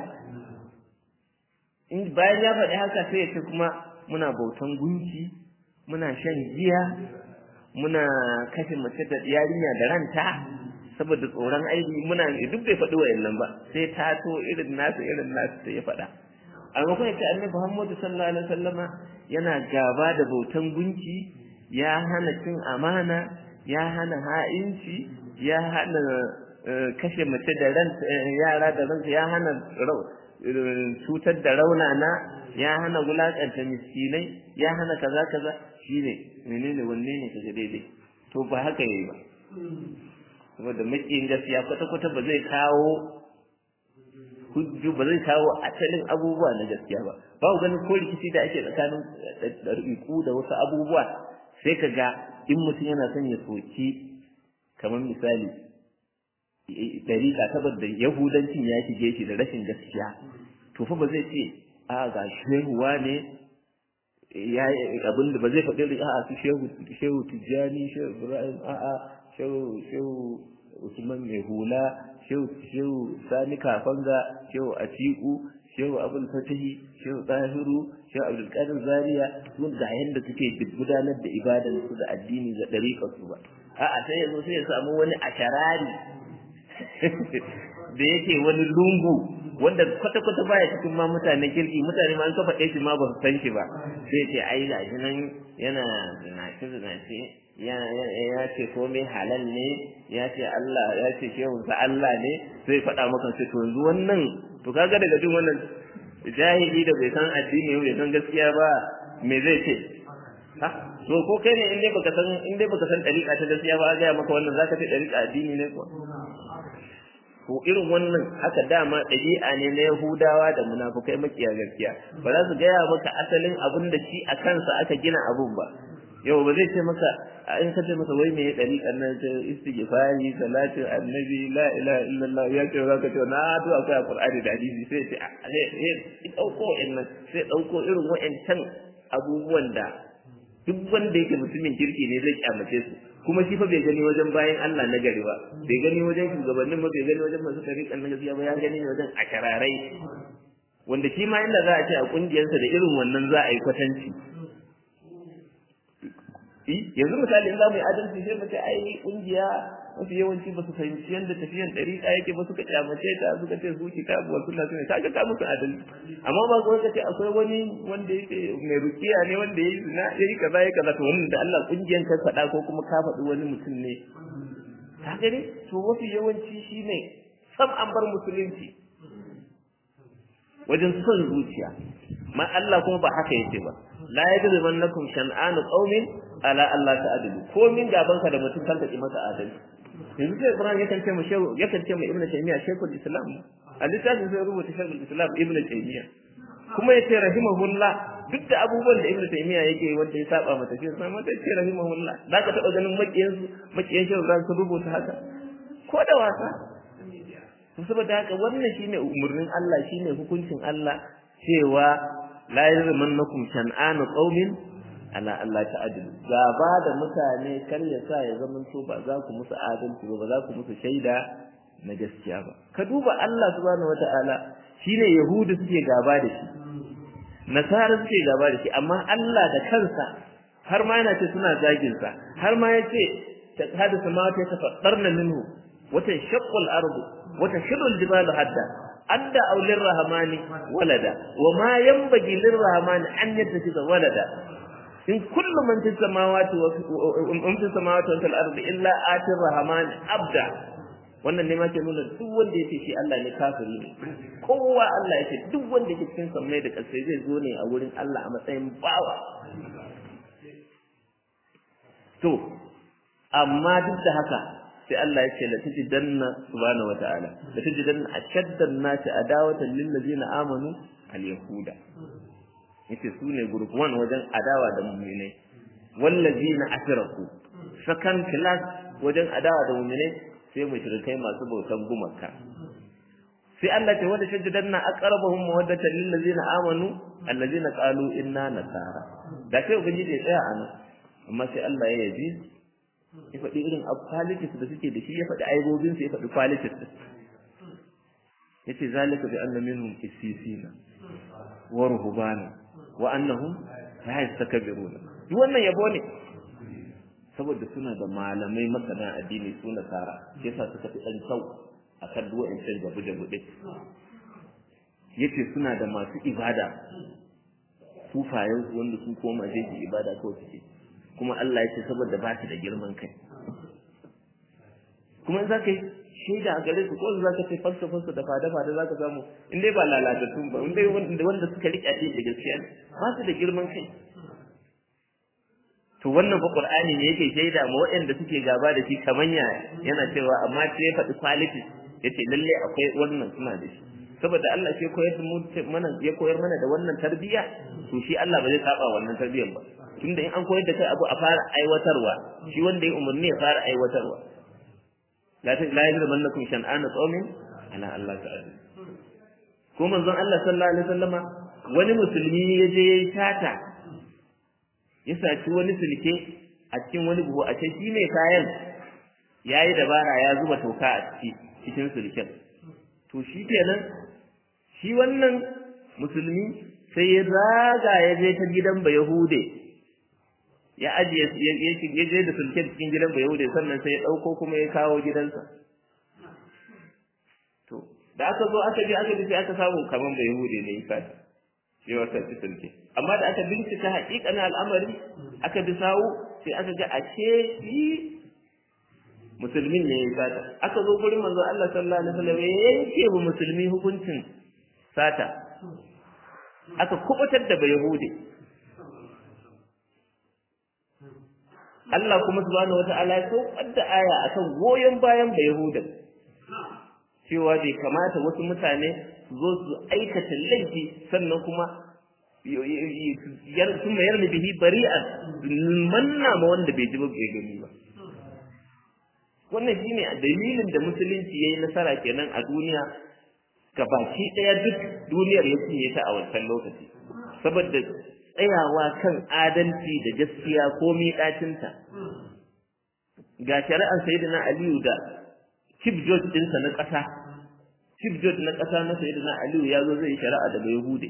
in bayan ya faɗi haka sai ya ce kuma muna bautan gunki muna shan giya muna kashe mace da yarinya da ranta saboda tsoron aiki muna duk bai faɗi wayannan ba sai ta to irin nasu irin nasu da ya faɗa a maimakon ya ce annabi Muhammadu sallallahu alaihi wasallama yana gaba da bautan gunki ya hana cin amana ya hana ha'inci ya hana kashe mace da ranta yara da ranta ya hana cutar da raunana ya hana wulakanta miskinai ya hana kaza kaza shine menene wanne ne kaga daidai to ba haka yayi ba saboda makiyin gaskiya kwata-kwata ba zai kawo hujju ba zai kawo asalin abubuwa na gaskiya ba ba ku ganin ko rikici da ake tsakanin ɗariƙu da wasu abubuwa sai ka ga in mutum yana son ya soki kamar misali ɗariƙa saboda yahudancin ya shige shi da rashin gaskiya to fa ba zai ce a ga shehuwa ne ya abin da ba zai faɗi a su shehu shehu tijjani shehu ibrahim a'a shehu shehu usman mai hula shehu shehu sani kafanga shehu atiku shehu abul fatahi shehu tahiru shehu abdul qadir zaria sun ga yanda suke gudanar da ibadan su da addini da dariƙar su ba a'a sai yazo sai ya samu wani asharari da yake wani lungu wanda kwata-kwata baya cikin ma mutane kirki mutane ma an kafa ɗaya shi ma ba su san shi ba sai ce ai ga shi nan yana zinace zinace ya ce komai halal ne ya ce Allah ya ce shehunsa Allah ne sai faɗa maka sai to yanzu wannan to kaga daga jin wannan jahili da bai san addini bai san gaskiya ba me zai ce ha to ko kai ne in dai baka san in dai baka san dariƙa ta gaskiya ba a ga maka wannan zaka ce dariƙa addini ne ko to irin wannan haka dama ɗabi'a ne na Yahudawa da munafukai makiya gaskiya ba za su gaya maka asalin abin da shi a kansa aka gina abun ba yau ba zai ce maka in ka ce masa wai me ya ɗariƙar nan ta istighfari salatin annabi la ilaha illallah ya ce za ka ce na to akwai a qur'ani da hadisi sai ce sai ɗauko wa'annan sai ɗauko irin wa'ancan abubuwan da duk wanda yake mutumin kirki ne zai kyamace su kuma shi fa bai gani wajen bayan Allah na gari ba bai gani wajen shugabannin ba bai gani wajen masu tariƙan na gaskiya ba ya gani ne wajen akararai wanda shi ma inda za a ce a kungiyarsa da irin wannan za a yi kwatanci yanzu misali in za mu yi adalci sai mu ce ai kungiya mafi yawanci ba su fahimci yadda tafiyan ɗariƙa yake ba suka kyamace ta suka ce su kitabu wa sunna sunna kaga ka musu adalci amma ba ko kace akwai wani wanda yake mai rukiya ne wanda yayi zina yayi kaza yayi kaza to wannan da Allah kungiyan ka faɗa ko kuma ka faɗi wani mutum ne ka gani to mafi yawanci shine sam an bar musulunci wajen son zuciya ma Allah kuma ba haka yake ba la yajrimannakum shan'anu qaumin ala Allah ta'dilu ko min gaban ka da mutum kan ki masa adalci yanzu sai Ibrahim yakan ce mu shehu yakan ce mu Ibn Taymiyyah Sheikhul Islam a littafin sai rubuta Sheikhul Islam Ibn Taymiyyah kuma yace rahimahullah duk da abubuwan da Ibn Taymiyyah yake wanda ya saba mata shi sai mata ce rahimahullah zaka taba ganin makiyan su makiyan shehu za su rubuta haka ko da wasa saboda haka wannan shine umurnin Allah shine hukuncin Allah cewa la yajrimannakum shan'anu qaumin ala Allah ta'adilu gaba da mutane kar ya sa ya zama to ba za ku musu adalci ba ba za ku musu shaida na gaskiya ba ka duba Allah subhanahu wata'ala shine yahudu suke gaba da shi nasara suke gaba da shi amma Allah da kansa har ma yana ce suna zagin sa har ma yace ta hada samawati tafaddarna minhu wata shaqqal ardu wata shirul jibalu hadda adda aulir rahmani walada wa ma yanbaghi lirrahmani an yattakhidha walada in kullu man fis samawati wa in fis samawati wa fil ardi illa atir rahman abda wannan ne ma ke nuna duk wanda yake shi Allah ne kafiri ne kowa Allah yake duk wanda yake cikin sammai da ƙasai zai zo ne a wurin Allah a matsayin bawa to amma duk da haka sai Allah ya ce la tajidanna subhanahu wa ta'ala la tajidanna ashadda an-nasi adawatan lil ladina amanu al-yahuda yace su ne group 1 wajen adawa da mu'minai wallazina asraku second class wajen adawa da mu'minai sai mushrikai masu bautan gumaka sai Allah ce wanda shajjadanna aqrabahum mawaddatan lil ladzina amanu allazina qalu inna nasara da sai ubangiji ya tsaya anan amma sai Allah ya yabi ya faɗi irin qualities da suke da shi ya faɗi aibobin su ya faɗi qualities yace zalika bi anna minhum qissisina wa ruhbana wa annahum la yastakbiruna duk wannan yabo ne saboda suna da malamai masana addini su nasara yasa suka fi dan kyau akan duk wa'ancan gabu da bude yace suna da masu ibada sufayen su wanda sun koma zai yi ibada kawai suke kuma Allah yace saboda ba su da girman kai kuma in za ka yi shaida a gare su ko za ka ce falsafansu da fada-fada za ka samu in dai ba lalatattun ba in dai wanda suka riƙe addini da gaskiya ba su da girman kai to wannan fa qur'ani ne yake shaida ma waɗanda suke gaba da shi kaman ya yana cewa amma sai ya faɗi quality yace lalle akwai wannan suna da shi saboda Allah shi koyar mana ya koyar mana da wannan tarbiyya to shi Allah ba zai saba wannan tarbiyyar ba tunda in an koyar da kai abu a fara aiwatarwa shi wanda ya umarni ya fara aiwatarwa la ta la yajrimannakum shan'ana qaumin ala Allah ta'ala ko manzon Allah sallallahu alaihi wasallama wani musulmi ya je yayi tata ya saci wani sulke a cikin wani buhu a shi mai kayan yayi dabara ya zuba toka a ciki cikin sulken to shi kenan shi wannan musulmi sai ya zaga ya je ta gidan ba yahude ya ajiye ya je da sulken cikin gidan ba yahude sannan sai ya ɗauko kuma ya kawo gidansa to da aka zo aka je aka sai aka samu kaman ba yahude ne ya fata shi wata sulke amma da aka bincika haƙiƙanin al'amari aka bi sawu sai aka ga ashe shi musulmin ne ya sata aka zo gurin manzo Allah sallallahu alaihi wasallam ya yanke wa musulmi hukuncin sata aka kubutar da bayahudi Allah kuma subhanahu wata'ala ya saukar da aya akan goyon bayan bayahudan cewa bai kamata wasu mutane su zo su aikata laifi sannan kuma sun mayar da bihi bari'an manna ma wanda bai ji ba bai gani ba wannan shine dalilin da musulunci yayi nasara kenan a duniya gabaki daya duk duniyar ya cinye ta a wancan lokaci saboda tsayawa kan adalci da gaskiya ko miƙacinta ga shari'ar sayyidina aliyu da chief judge ɗinsa na ƙasa chief judge na ƙasa na sayyidina aliyu ya zo zai shari'a daga yahude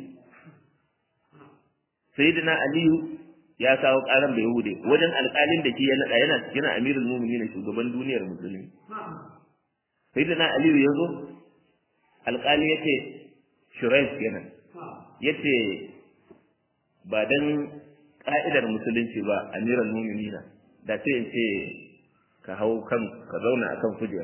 sayyidina aliyu ya kawo karan bai hude wajen alƙalin da ke ya naɗa yana cikin amirul mu'minin shugaban duniyar musulmi sai da na aliyu ya zo alƙali ya ce shuraif kenan ya ce ba dan ƙa'idar musulunci ba amirul mu'minin da ce in ce ka hau kan ka zauna a kan kujera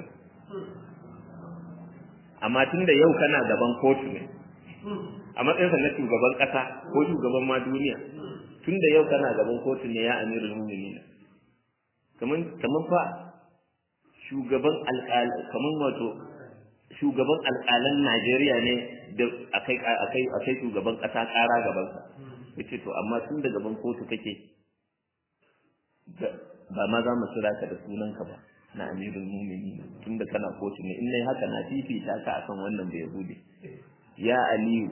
amma tun da yau kana gaban kotu ne a matsayinsa na shugaban ƙasa ko shugaban ma duniya tun da yau kana gaban kotu ne ya amirul mu'minin kaman kaman fa shugaban alƙal kaman wato shugaban alƙalan Najeriya ne da akai akai akai shugaban ƙasa ƙara gaban sa yace to amma tun da gaban kotu kake ba ma za mu kira ka da sunanka ba na amirul mu'minin tun da kana kotu ne in nayi haka na fifita ka akan wannan da yahudi ya aliyu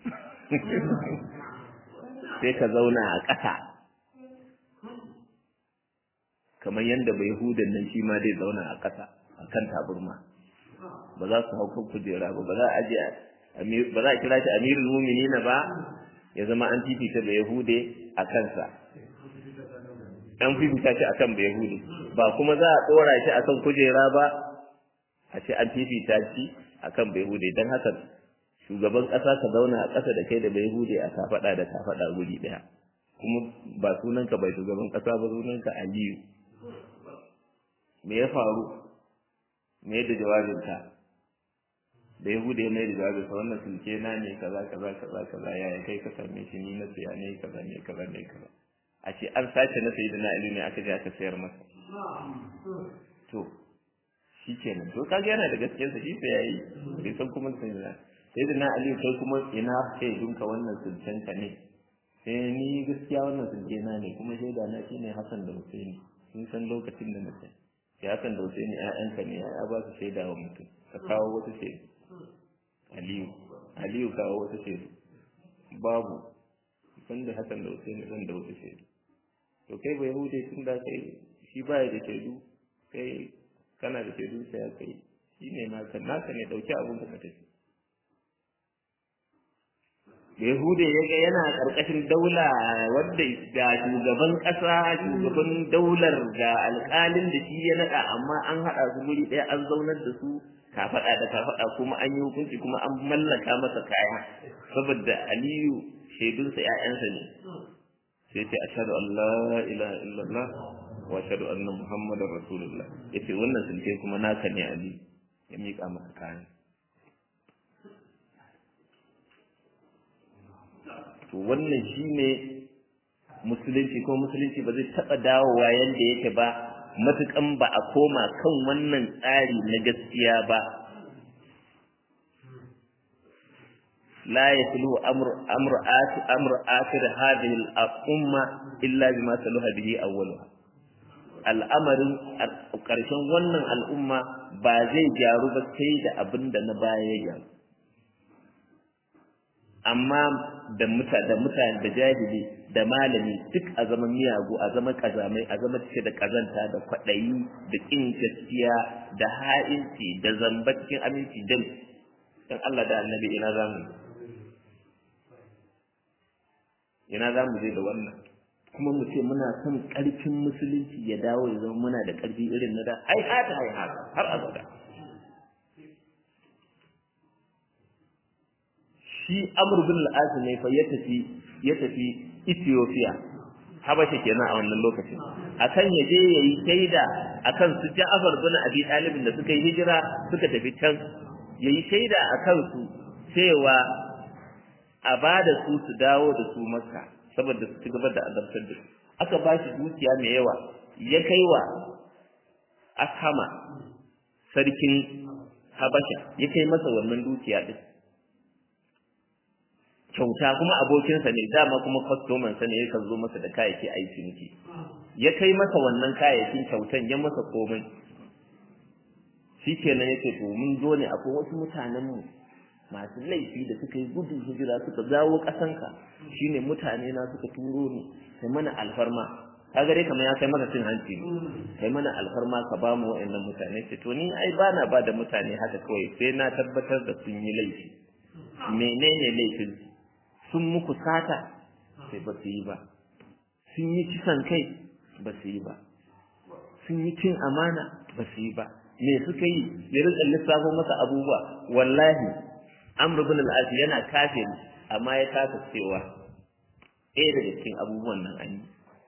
sai ka zauna a ƙasa kamar yadda bai hudan nan shi ma zai zauna a ƙasa a kan taburma ba za su hau kan kujera ba ba za a je ba za a kira shi amirul mu'minina ba ya zama an fifita da yahude a kansa an fifita shi akan bai yahude ba kuma za a ɗora shi akan kujera ba a ce an fifita shi akan bai yahude don haka shugaban ƙasa ka zauna a ƙasa da kai da bai hude a kafaɗa da kafaɗa guri ɗaya kuma ba sunanka bai shugaban ƙasa ba sunanka aliyu me ya faru me da jawabinka da ya hude mai da jawabinsa wannan sulke na ne kaza kaza kaza kaza ya kai ka same shi ni na siya ne kaza ne kaza ne kaza a ce an sace na sayi da na aliyu ne aka je aka sayar masa to shi kenan to kaga yana da gaskiyarsa shi sai yayi bai san kuma sai da sai da na aliyu kai kuma ina sai dunka wannan sulkenka ne sai ni gaskiya wannan sulke na ne kuma shaida na shine Hassan da Husaini sun san lokacin da nace ya Hassan da Husaini ƴaƴanka ne ya ba su shaida wa mutum ka kawo wata shaida Aliyu Aliyu kawo wata shaida babu san da Hassan da Husaini zan da wata shaida to kai bai hude tun da kai shi baya da shaidu kai kana da shaidu sai ya kai shi ne naka naka ne dauki abun ka tafi Yahude ya ga yana ƙarƙashin daula wadda ga shugaban ƙasa shugaban daular ga alƙalin da shi ya naɗa amma an haɗa su guri ɗaya an zaunar da su kafaɗa da kafaɗa kuma an yi hukunci kuma an mallaka masa kaya saboda Aliyu shaidunsa ‘ya'yansa ne sai ce ashhadu an la ilaha illallah wa ashhadu anna muhammadar rasulullah yace wannan sulke kuma naka ne Ali ya miƙa masa kayan to wannan shine musulunci ko musulunci ba zai taɓa dawowa yadda yake ba matukan ba a koma kan wannan tsari na gaskiya ba لا يسلو أمر أمر آخر أمر آخر هذه الأمة إلا بما سلوها به أولها al'amarin ƙarshen wannan al'umma ba zai gyaru ba sai da abin da na baya ya gyaru amma da muta da mutane da jahili da malami duk a zaman miyagu a zaman kazamai a zaman cike da kazanta da kwaɗayi da ƙin gaskiya da ha'inci da zamba cikin aminci dan dan Allah da annabi ina zamu ina za mu je da wannan kuma mu ce muna son ƙarfin musulunci ya dawo ya zama muna da ƙarfi irin na da ai hata ai hata har abada shi amr bin al-as ne fa ya tafi ya tafi Ethiopia Habasha kenan a wannan lokacin akan ya je yayi shaida akan su Ja'far bin Abi Talib da suka yi hijira suka tafi can yayi shaida akan su cewa a ba da su su dawo da su Makka saboda su ci gaba da azabtar da su aka ba shi dukiya mai yawa ya kai wa Ashama sarkin Habasha ya kai masa wannan dukiya din kyauta kuma abokinsa ne dama kuma kwastoman sa ne yakan zo masa da kayayyaki a ciniki ya kai masa wannan kayayyakin kyautan ya masa komai shikenan yace to mun zo ne akwai wasu mutanen mu masu laifi da suka yi gudun hijira suka dawo ƙasanka shine mutane na suka turo ni kai mana alfarma ka gare kamar ya kai maka cin hanci ne kai mana alfarma ka ba mu wa'annan mutane ce to ni ai bana ba da mutane haka kawai sai na tabbatar da sun yi laifi menene laifin sun muku sata sai ba su yi ba sun yi kisan kai ba su yi ba sun yi cin amana ba su yi ba me suka yi ya rika lissafo masa abubuwa wallahi amr ibn al-as yana kafiri amma ya kasa cewa ɗaya daga cikin abubuwan nan an yi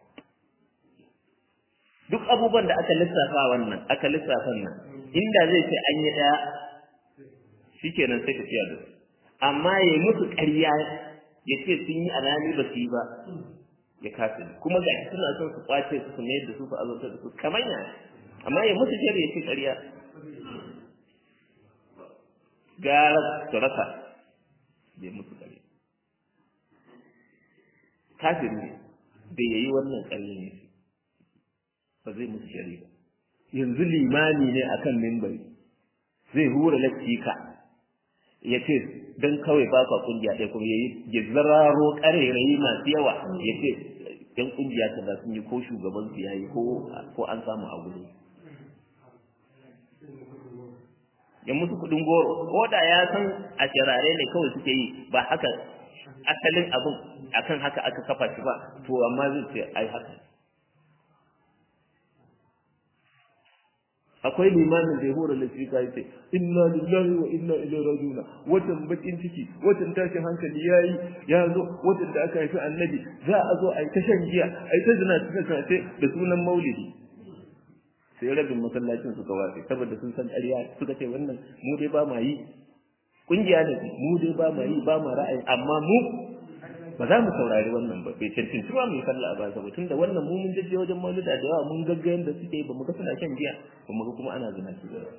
duk abubuwan da aka lissafa wannan aka lissafa nan inda zai ce an yi ɗaya shikenan sai ka fiya da su amma ya yi musu ƙarya ya ce sun yi alhali ba su yi ba ya kasa kuma ga suna son su kwace su su mayar da su su azabtar da su kamar ya amma ya musu shari ya ce ƙarya gara su rasa bai musu ƙarya kafin ne da ya yi wannan ƙarya ne ba zai musu shari ba yanzu limani ne akan mimbari zai hura latifika ya ce don kawai ba ka kungiya ɗaya kuma yayi ya zararo ƙarairayi masu yawa ya ce yan kungiya ta ba sun yi ko shugaban su yayi ko ko an samu a gudu ya musu kuɗin goro ko da ya san a shirare ne kawai suke yi ba haka asalin abin akan haka aka kafa shi ba to amma zai ce ai haka akwai limamin da ya hura lafika ya ce inna lillahi wa inna ilaihi rajiuna watan bakin ciki watan tashin hankali yayi ya zo watan da aka haifi annabi za a zo a yi ta shan giya a yi ta zina ta da sunan maulidi sai rabin masallacin suka watse saboda sun san ƙarya suka ce wannan mu dai ba ma yi kungiya ne mu dai ba ma yi ba ma ra'ayi amma mu ba za mu saurari wannan ba bai cancanci ba mu yi sallah ba saboda tunda wannan mu mun jajje wajen maulida da yawa mun gagga yanda suke ba mu ga suna shan giya ba mu ga kuma ana zina su ba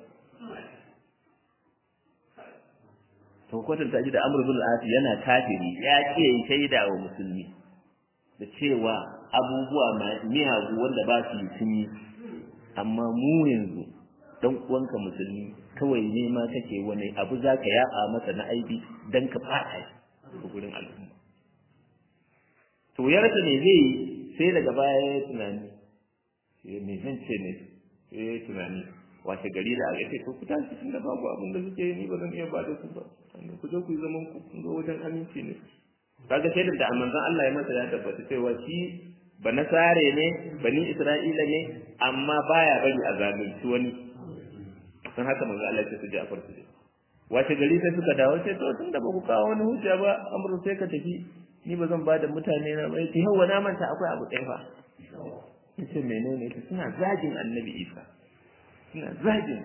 to kwatan ta ji da Amr bin al yana kafiri ya ce yi shaida wa musulmi da cewa abubuwa miyagu wanda ba su yi sun yi amma mu yanzu dan uwanka musulmi kawai ne ma kake wani abu zaka yaba masa na aibi dan ka fada shi gurin al'umma to ya rasa me zai yi sai daga baya ya tunani me zan ce ne sai ya tunani wace gari da aka ce to ku tashi tun da babu abin da suke yi ni ba zan iya ba da su ba ku je ku yi zaman ku kun zo wajen aminci ne kaga sai da manzon Allah ya masa ya tabbata cewa shi ba nasare ne bani isra'ila ne amma baya bari a zalunci wani san haka manzo Allah ya ce su Ja'far su wace gari sai suka dawo sai to tunda ba ku kawo wani hujja ba amru sai ka tafi ni ba zan bada mutane na bai ce hawa na manta akwai abu ɗaya fa yace menene ta suna zagin annabi Isa suna zagin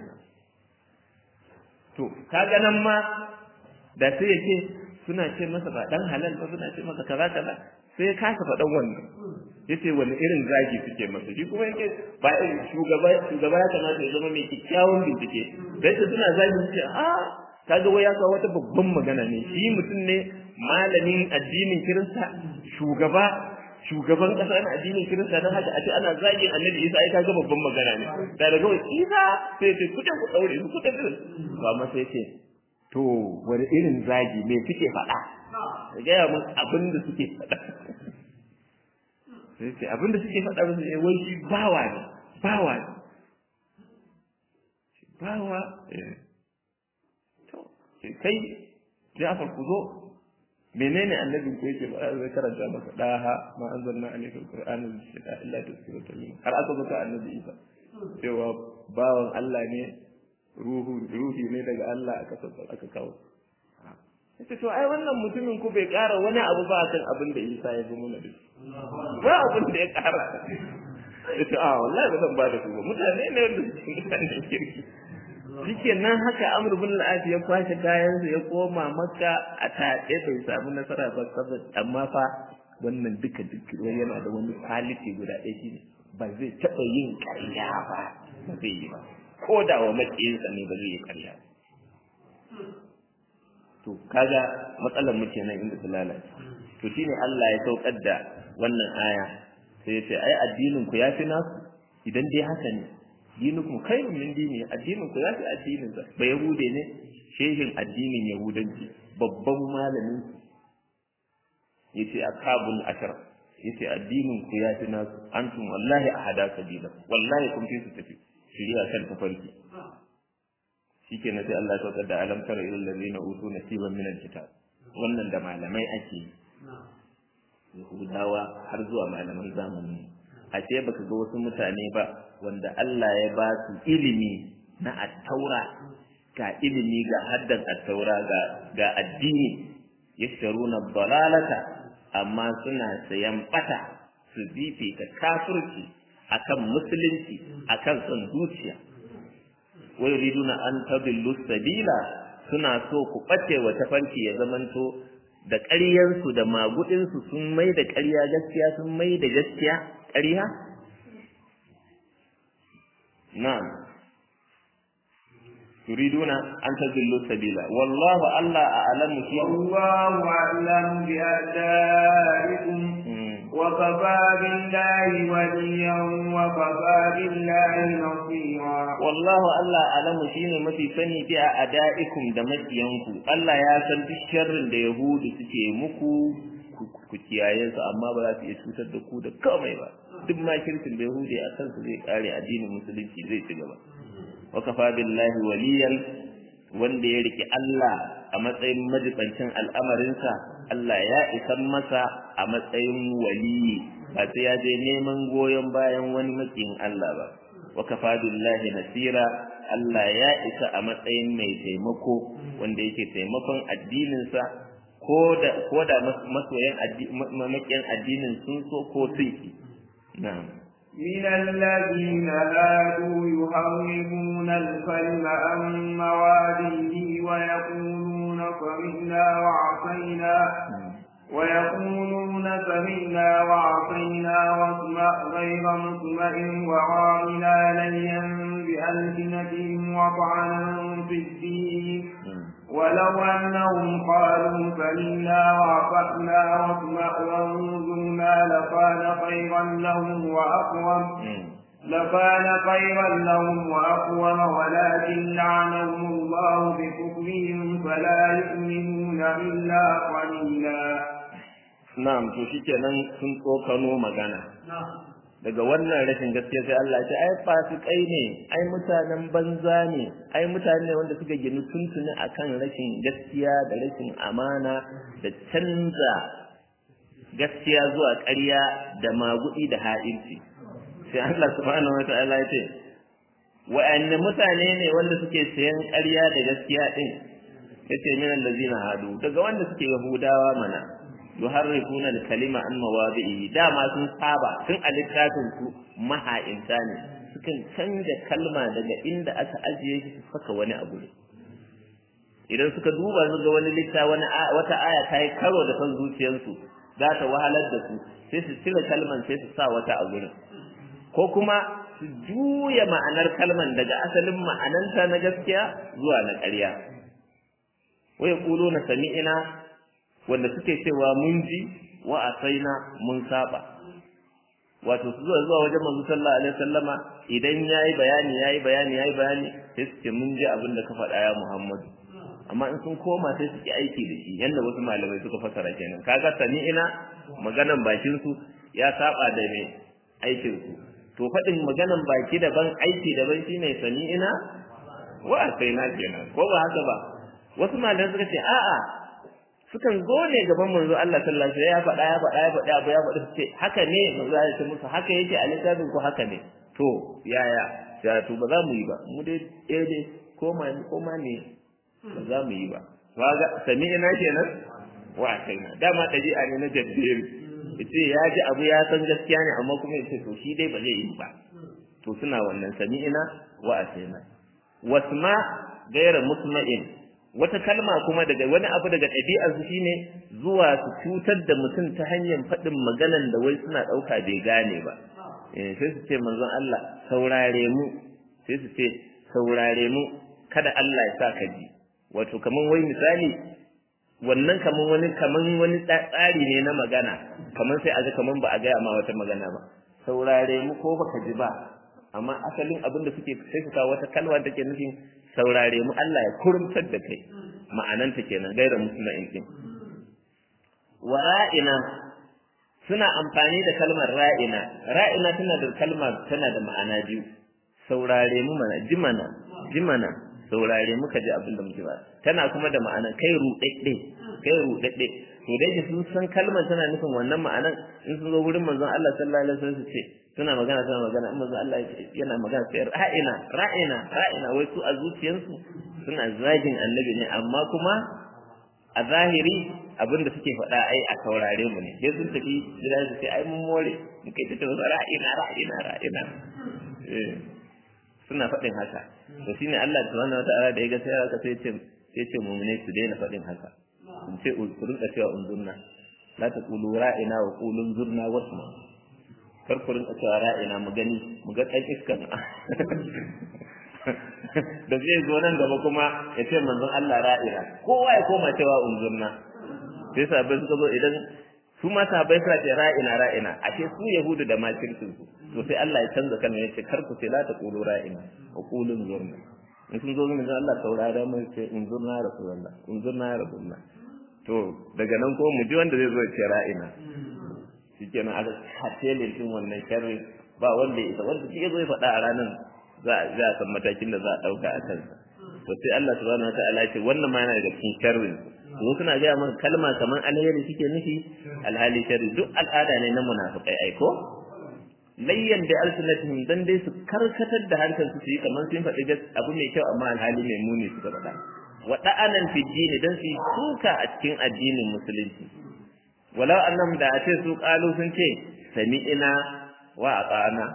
to kaga nan ma da sai yake suna ce masa ba dan halal ba suna ce masa kaza kaza sai ka kasa faɗan wannan yace wani irin zagi suke masa shi kuma yake ba shugaba shugaba ya kamata ya zama mai kyakkyawan bincike da yake suna zagi suke a kaga wai ya kawo wata babban magana ne shi mutum ne malamin addinin kirista shugaba shugaban kasa na addinin kirista don haka a ce ana zagin annabi isa ai kaga babban magana ne da daga wai isa sai ce kuɗin ku ɗaure su kuɗin ku ba ma sai ce to wani irin zagi me suke faɗa ka gaya mun abin da suke faɗa sai ce abin da suke faɗa musu ne wai shi bawa ne bawa ne bawa to kai Ja'far ku zo menene annabin ko yake ba zai karanta maka daha ma anzalna alayka alqur'ana lishqa illa tazkiratan lil har aka baka annabi Isa cewa bawan Allah ne ruhu ruhi ne daga Allah aka sassa aka kawo yace to ai wannan mutumin ku bai ƙara wani abu ba kan abin da Isa ya zo mana da ba abin da ya ƙara yace a wallahi ba zan ba da ku ba mutane ne wanda suke mutane kirki shike nan haka Amr bin al ya kwashe kayansa ya koma Makka a taɗe bai samu nasara ba saboda amma fa wannan duka duk yana da wani quality guda ɗaya shine ba zai taɓa yin ƙarya ba ba zai yi ba ko da wa makiyinsa ne ba zai yi ƙarya to kaga matsalar mu kenan inda su lalace to shine Allah ya saukar da wannan aya sai ya ce ai addinin ku yafi nasu idan dai haka ne dinukum khairun min dini addinin ku yafi addinin sa ba yahude ne shehin addinin yahudanci babban malamin yace akabul ashar yace addinin ku yafi nasu antum wallahi ahada sabila wallahi kun fi su tafi shiriya kan tafarki shikenan sai Allah ya saukar da alam tara ilal ladina utu nasiban min alkitab wannan da malamai ake yi yahudawa har zuwa malaman zamani a ce baka ga wasu mutane ba wanda Allah ya ba su ilimi na attaura ga ilimi ga haddan attaura ga ga addini yashtaruna dalalata amma suna sayan bata su fifita kafirci akan musulunci akan son zuciya wa yuriduna an tadillu sabila suna so ku bace wa tafarki ya zamanto da ƙaryansu da magudinsu sun mai da ƙarya gaskiya sun mai da gaskiya ƙarya na'am yuriduna an tadillu sabila wallahu alla a'lamu shi والله أعلم بأعدائكم وكفى بالله وليا وكفى بالله نصيرا wallahu Allah alamu shine mafi sani fi a ada'ikum da makiyanku Allah ya san duk sharrin da yahudu suke muku ku kiyaye su amma ba za su iya cutar da ku da komai ba duk ma kirkin da yahudi a kansu zai kare addinin musulunci zai ci gaba wa kafa billahi waliyan wanda ya rike Allah a matsayin majibancin al'amarinsa Allah ya isan masa a matsayin waliyi ba sai ya je neman goyon bayan wani makiyin Allah ba wa kafa billahi nasira Allah ya isa a matsayin mai taimako wanda yake taimakon addininsa ko da ko da masoyan makiyan addinin sun so ko sun ki na'am من الذين هادوا يحرمون الكلم عن مواده ويقولون سمعنا وعصينا ويقولون سمعنا وعصينا واسمع غير مسمع وراعنا ليا بألسنتهم وطعنا في الدين ولو أنهم قالوا سمعنا وأطعنا واسمع وانظرنا لكان خيرا لهم وأقوم لكان خيرا لهم وأقوم ولكن لعنهم الله بكفرهم فلا يؤمنون إلا قليلا na'am to shikenan sun tsokano magana daga wannan rashin gaskiya sai Allah ya ce ai fasikai ne ai mutanen banza ne ai mutane ne wanda suka ginu tuntuni akan rashin gaskiya da rashin amana da canza gaskiya zuwa ƙarya da magudi da ha'inci sai Allah subhanahu wataala ya ce wa'anne mutane ne wanda suke sayan ƙarya da gaskiya din yace min allazina hadu daga wanda suke yahudawa mana yuharrifuna al-kalima an mawadi'i dama sun saba tun a littafin su maha'inta ne sukan canja kalma daga inda aka ajiye shi su saka wani abu ne idan suka duba su ga wani litta wani wata aya ta yi karo da san zuciyarsu za ta wahalar da su sai su cire kalman sai su sa wata a gurin ko kuma su juya ma'anar kalman daga asalin ma'ananta na gaskiya zuwa na ƙarya wa yaquluna sami'ina wanda suke cewa mun ji wa asaina mun saba wato su zuwa zuwa wajen manzo sallallahu alaihi wasallama idan yayi bayani yayi bayani yayi bayani sai su ce mun ji abin da ka faɗa ya Muhammadu amma in sun koma sai su ki aiki da shi yanda wasu malamai suka fasara kenan kaga sami'ina maganan bakin su ya saba da me aikin su to faɗin maganan baki daban aiki daban shine sami'ina wa asaina kenan ko ba haka ba wasu malamai suka ce a'a sukan zo ne gaban manzo Allah sallallahu alaihi wasallam ya faɗa ya faɗa ya faɗa abu ya faɗa su ce haka ne manzo ya ce musu haka yake a littafin ko haka ne to yaya ya to ba za mu yi ba mu dai eh dai ko ma ko ma ne ba za mu yi ba kaga sami'ina kenan wa asaina dama dabi'a ne na jabbir yace ya ji abu ya san gaskiya ne amma kuma yace to shi dai ba zai yi ba to suna wannan sami'ina wa asaina wasma gaira musma'in wata kalma kuma daga wani abu daga ɗabi'ar su shine zuwa su cutar da mutum ta hanyar faɗin maganan da wai suna ɗauka bai gane ba eh sai su ce manzon Allah saurare mu sai su ce saurare mu kada Allah ya sa ka ji wato kaman wai misali wannan kaman wani kaman wani tsari ne na magana kaman sai a ga kaman ba a gaya ma wata magana ba saurare mu ko baka ji ba amma asalin abin da suke sai su kawo wata kalma take nufin saurare mu Allah ya kurumtar da kai ma'ananta kenan gaira musulma'in din wa ra'ina suna amfani da kalmar ra'ina ra'ina tana da kalma tana da ma'ana biyu saurare mu mana ji mana ji mana saurare muka ji abin da muke ba tana kuma da ma'ana kai ruɗaɗɗe kai ruɗaɗɗe to dai sun san kalmar tana nufin wannan ma'anan in sun zo wurin manzon Allah sallallahu alaihi wasallam su ce suna magana suna magana in manzon Allah yana magana sai ra'ina ra'ina ra'ina wai su a zuciyarsu suna zagin annabi ne amma kuma a zahiri abin da suke faɗa ai a saurare mu ne sai sun tafi gida su ce ai mun more mu kai ta tabbata ra'ina ra'ina ra'ina eh suna faɗin haka to shine Allah subhanahu wataala da ya ga sai haka sai ya ce sai ce mu'mine su daina faɗin haka in ce ku rinka cewa unzurna la taqulu ra'ina wa qulu unzurna wasma kar ku rinka cewa ra'ina mu gani mu ga ɗan iskan da zai zo nan gaba kuma ya ce manzon Allah ra'ina kowa ya koma cewa unzurna sai sahabbai suka zo idan su ma sahabbai suna ce ra'ina ra'ina ashe su yahudu da makircin su to sai Allah ya canza kan ya ce kar ku ce la taqulu ra'ina wa qulu unzurna in sun zo min Allah saurara mai ce unzurna rasulullah unzurna rasulullah to daga nan ko mu ji wanda zai zo ya ce ra'ina shikenan aka hatelin din wannan sharri ba wanda ya isa wanda shi zo ya faɗa a ranar za a san matakin da za a ɗauka a kansa to sai Allah subhanahu wataala ya ce wannan ma yana daga cikin sharri to suna gaya maka kalma kamar alheri suke nufi alhali sharri duk al'ada ne na munafikai aiko layyan da alsunatihim dan dai su karkatar da hankali su yi kamar sun faɗi abu mai kyau amma alhali mai muni suka faɗa wa da'anan fi dini dan su suka a cikin addinin musulunci walau annam da a ce su qalu sun ce sami'ina wa ata'ana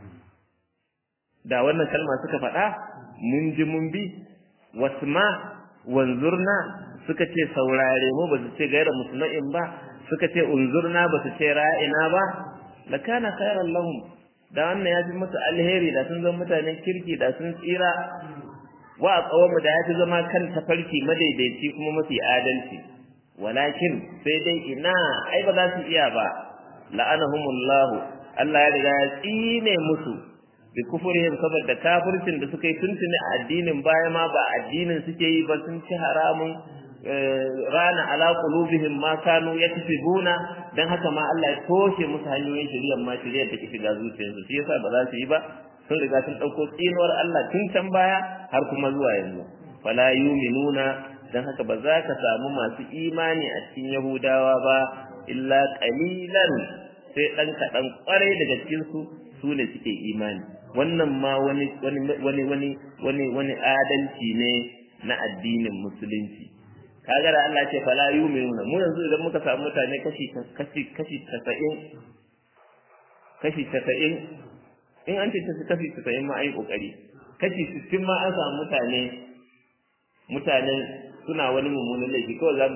da wannan kalma suka faɗa mun ji mun bi wasma wanzurna suka ce saurare mu ba su ce gaira musulma'in ba suka ce unzurna ba su ce ra'ina ba lakana khairan lahum da wannan ya fi musu alheri da sun zama mutanen kirki da sun tsira wa aqawamu da ya fi zama kan tafarki madaidaici kuma mafi adalci walakin sai dai ina ai ba za su iya ba la'anahumullah Allah ya riga ya tsine musu bi kufurihim saboda kafircin da suka yi tuntuni a addinin baya ma ba addinin suke yi ba sun ci haramun rana ala qulubihim ma kanu yaksibuna dan haka ma Allah ya toshe musu hanyoyin shari'ar ma shari'ar take shiga zuciyarsu shi yasa ba za su yi ba sun riga sun dauko tsinuwar Allah tun can baya har kuma zuwa yanzu fala yuminuna dan haka ba za ka samu masu imani a cikin Yahudawa ba illa qalilan sai dan kadan kwarai daga cikin su su ne suke imani wannan ma wani wani wani wani wani wani adalci ne na addinin musulunci kaga da Allah ce fala yu'minuna mu yanzu idan muka samu mutane kashi kashi kashi 90 kashi 90 in an ce kashi 90 ma ai kokari kashi 60 ma an samu mutane mutanen suna wani mummunan laifi kawai za mu ce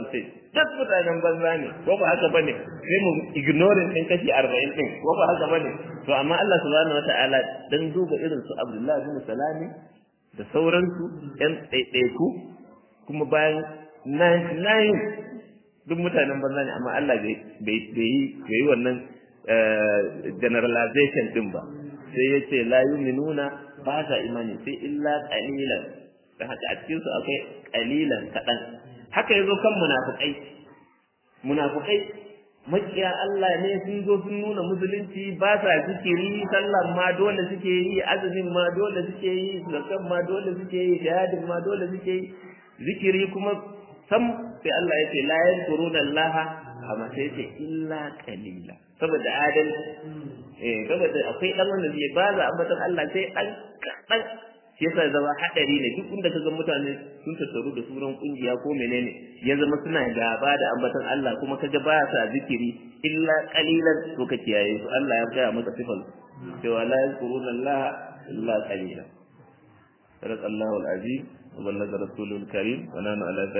duk mutanen banza ne ko ba haka bane sai mu ignoring din kashi 40 din ko ba haka bane to amma Allah subhanahu wataala dan duba irin su Abdullahi bin Salami da sauransu yan ɗaiɗaiku kuma bayan nine duk mutanen banza ne amma Allah bai yi wannan generalization din ba sai ya ce la yuminuna ba sa imani sai illa qalilan da haka a cikin su akwai qalilan kaɗan haka yazo kan munafikai munafikai makiya Allah ne sun zo sun nuna musulunci ba sa zikiri sallan ma dole suke yi azumin ma dole suke yi zakat ma dole suke yi jihadin ma dole suke yi zikiri kuma sam sai Allah ya ce la yankuruna Allah amma sai ce illa qalila saboda adal eh saboda akwai dan wanda zai ba za ambatan Allah sai an kadan shi yasa zama hadari ne duk inda kaga mutane sun tattaru da sunan kungiya ko menene ya zama suna gaba da ambatan Allah kuma kaga ba sa zikiri illa qalilan to ka kiyaye su Allah ya gaya maka sifal cewa la yazkuruna Allah illa qalila صدق الله العظيم وبلغ رسوله الكريم ونحن على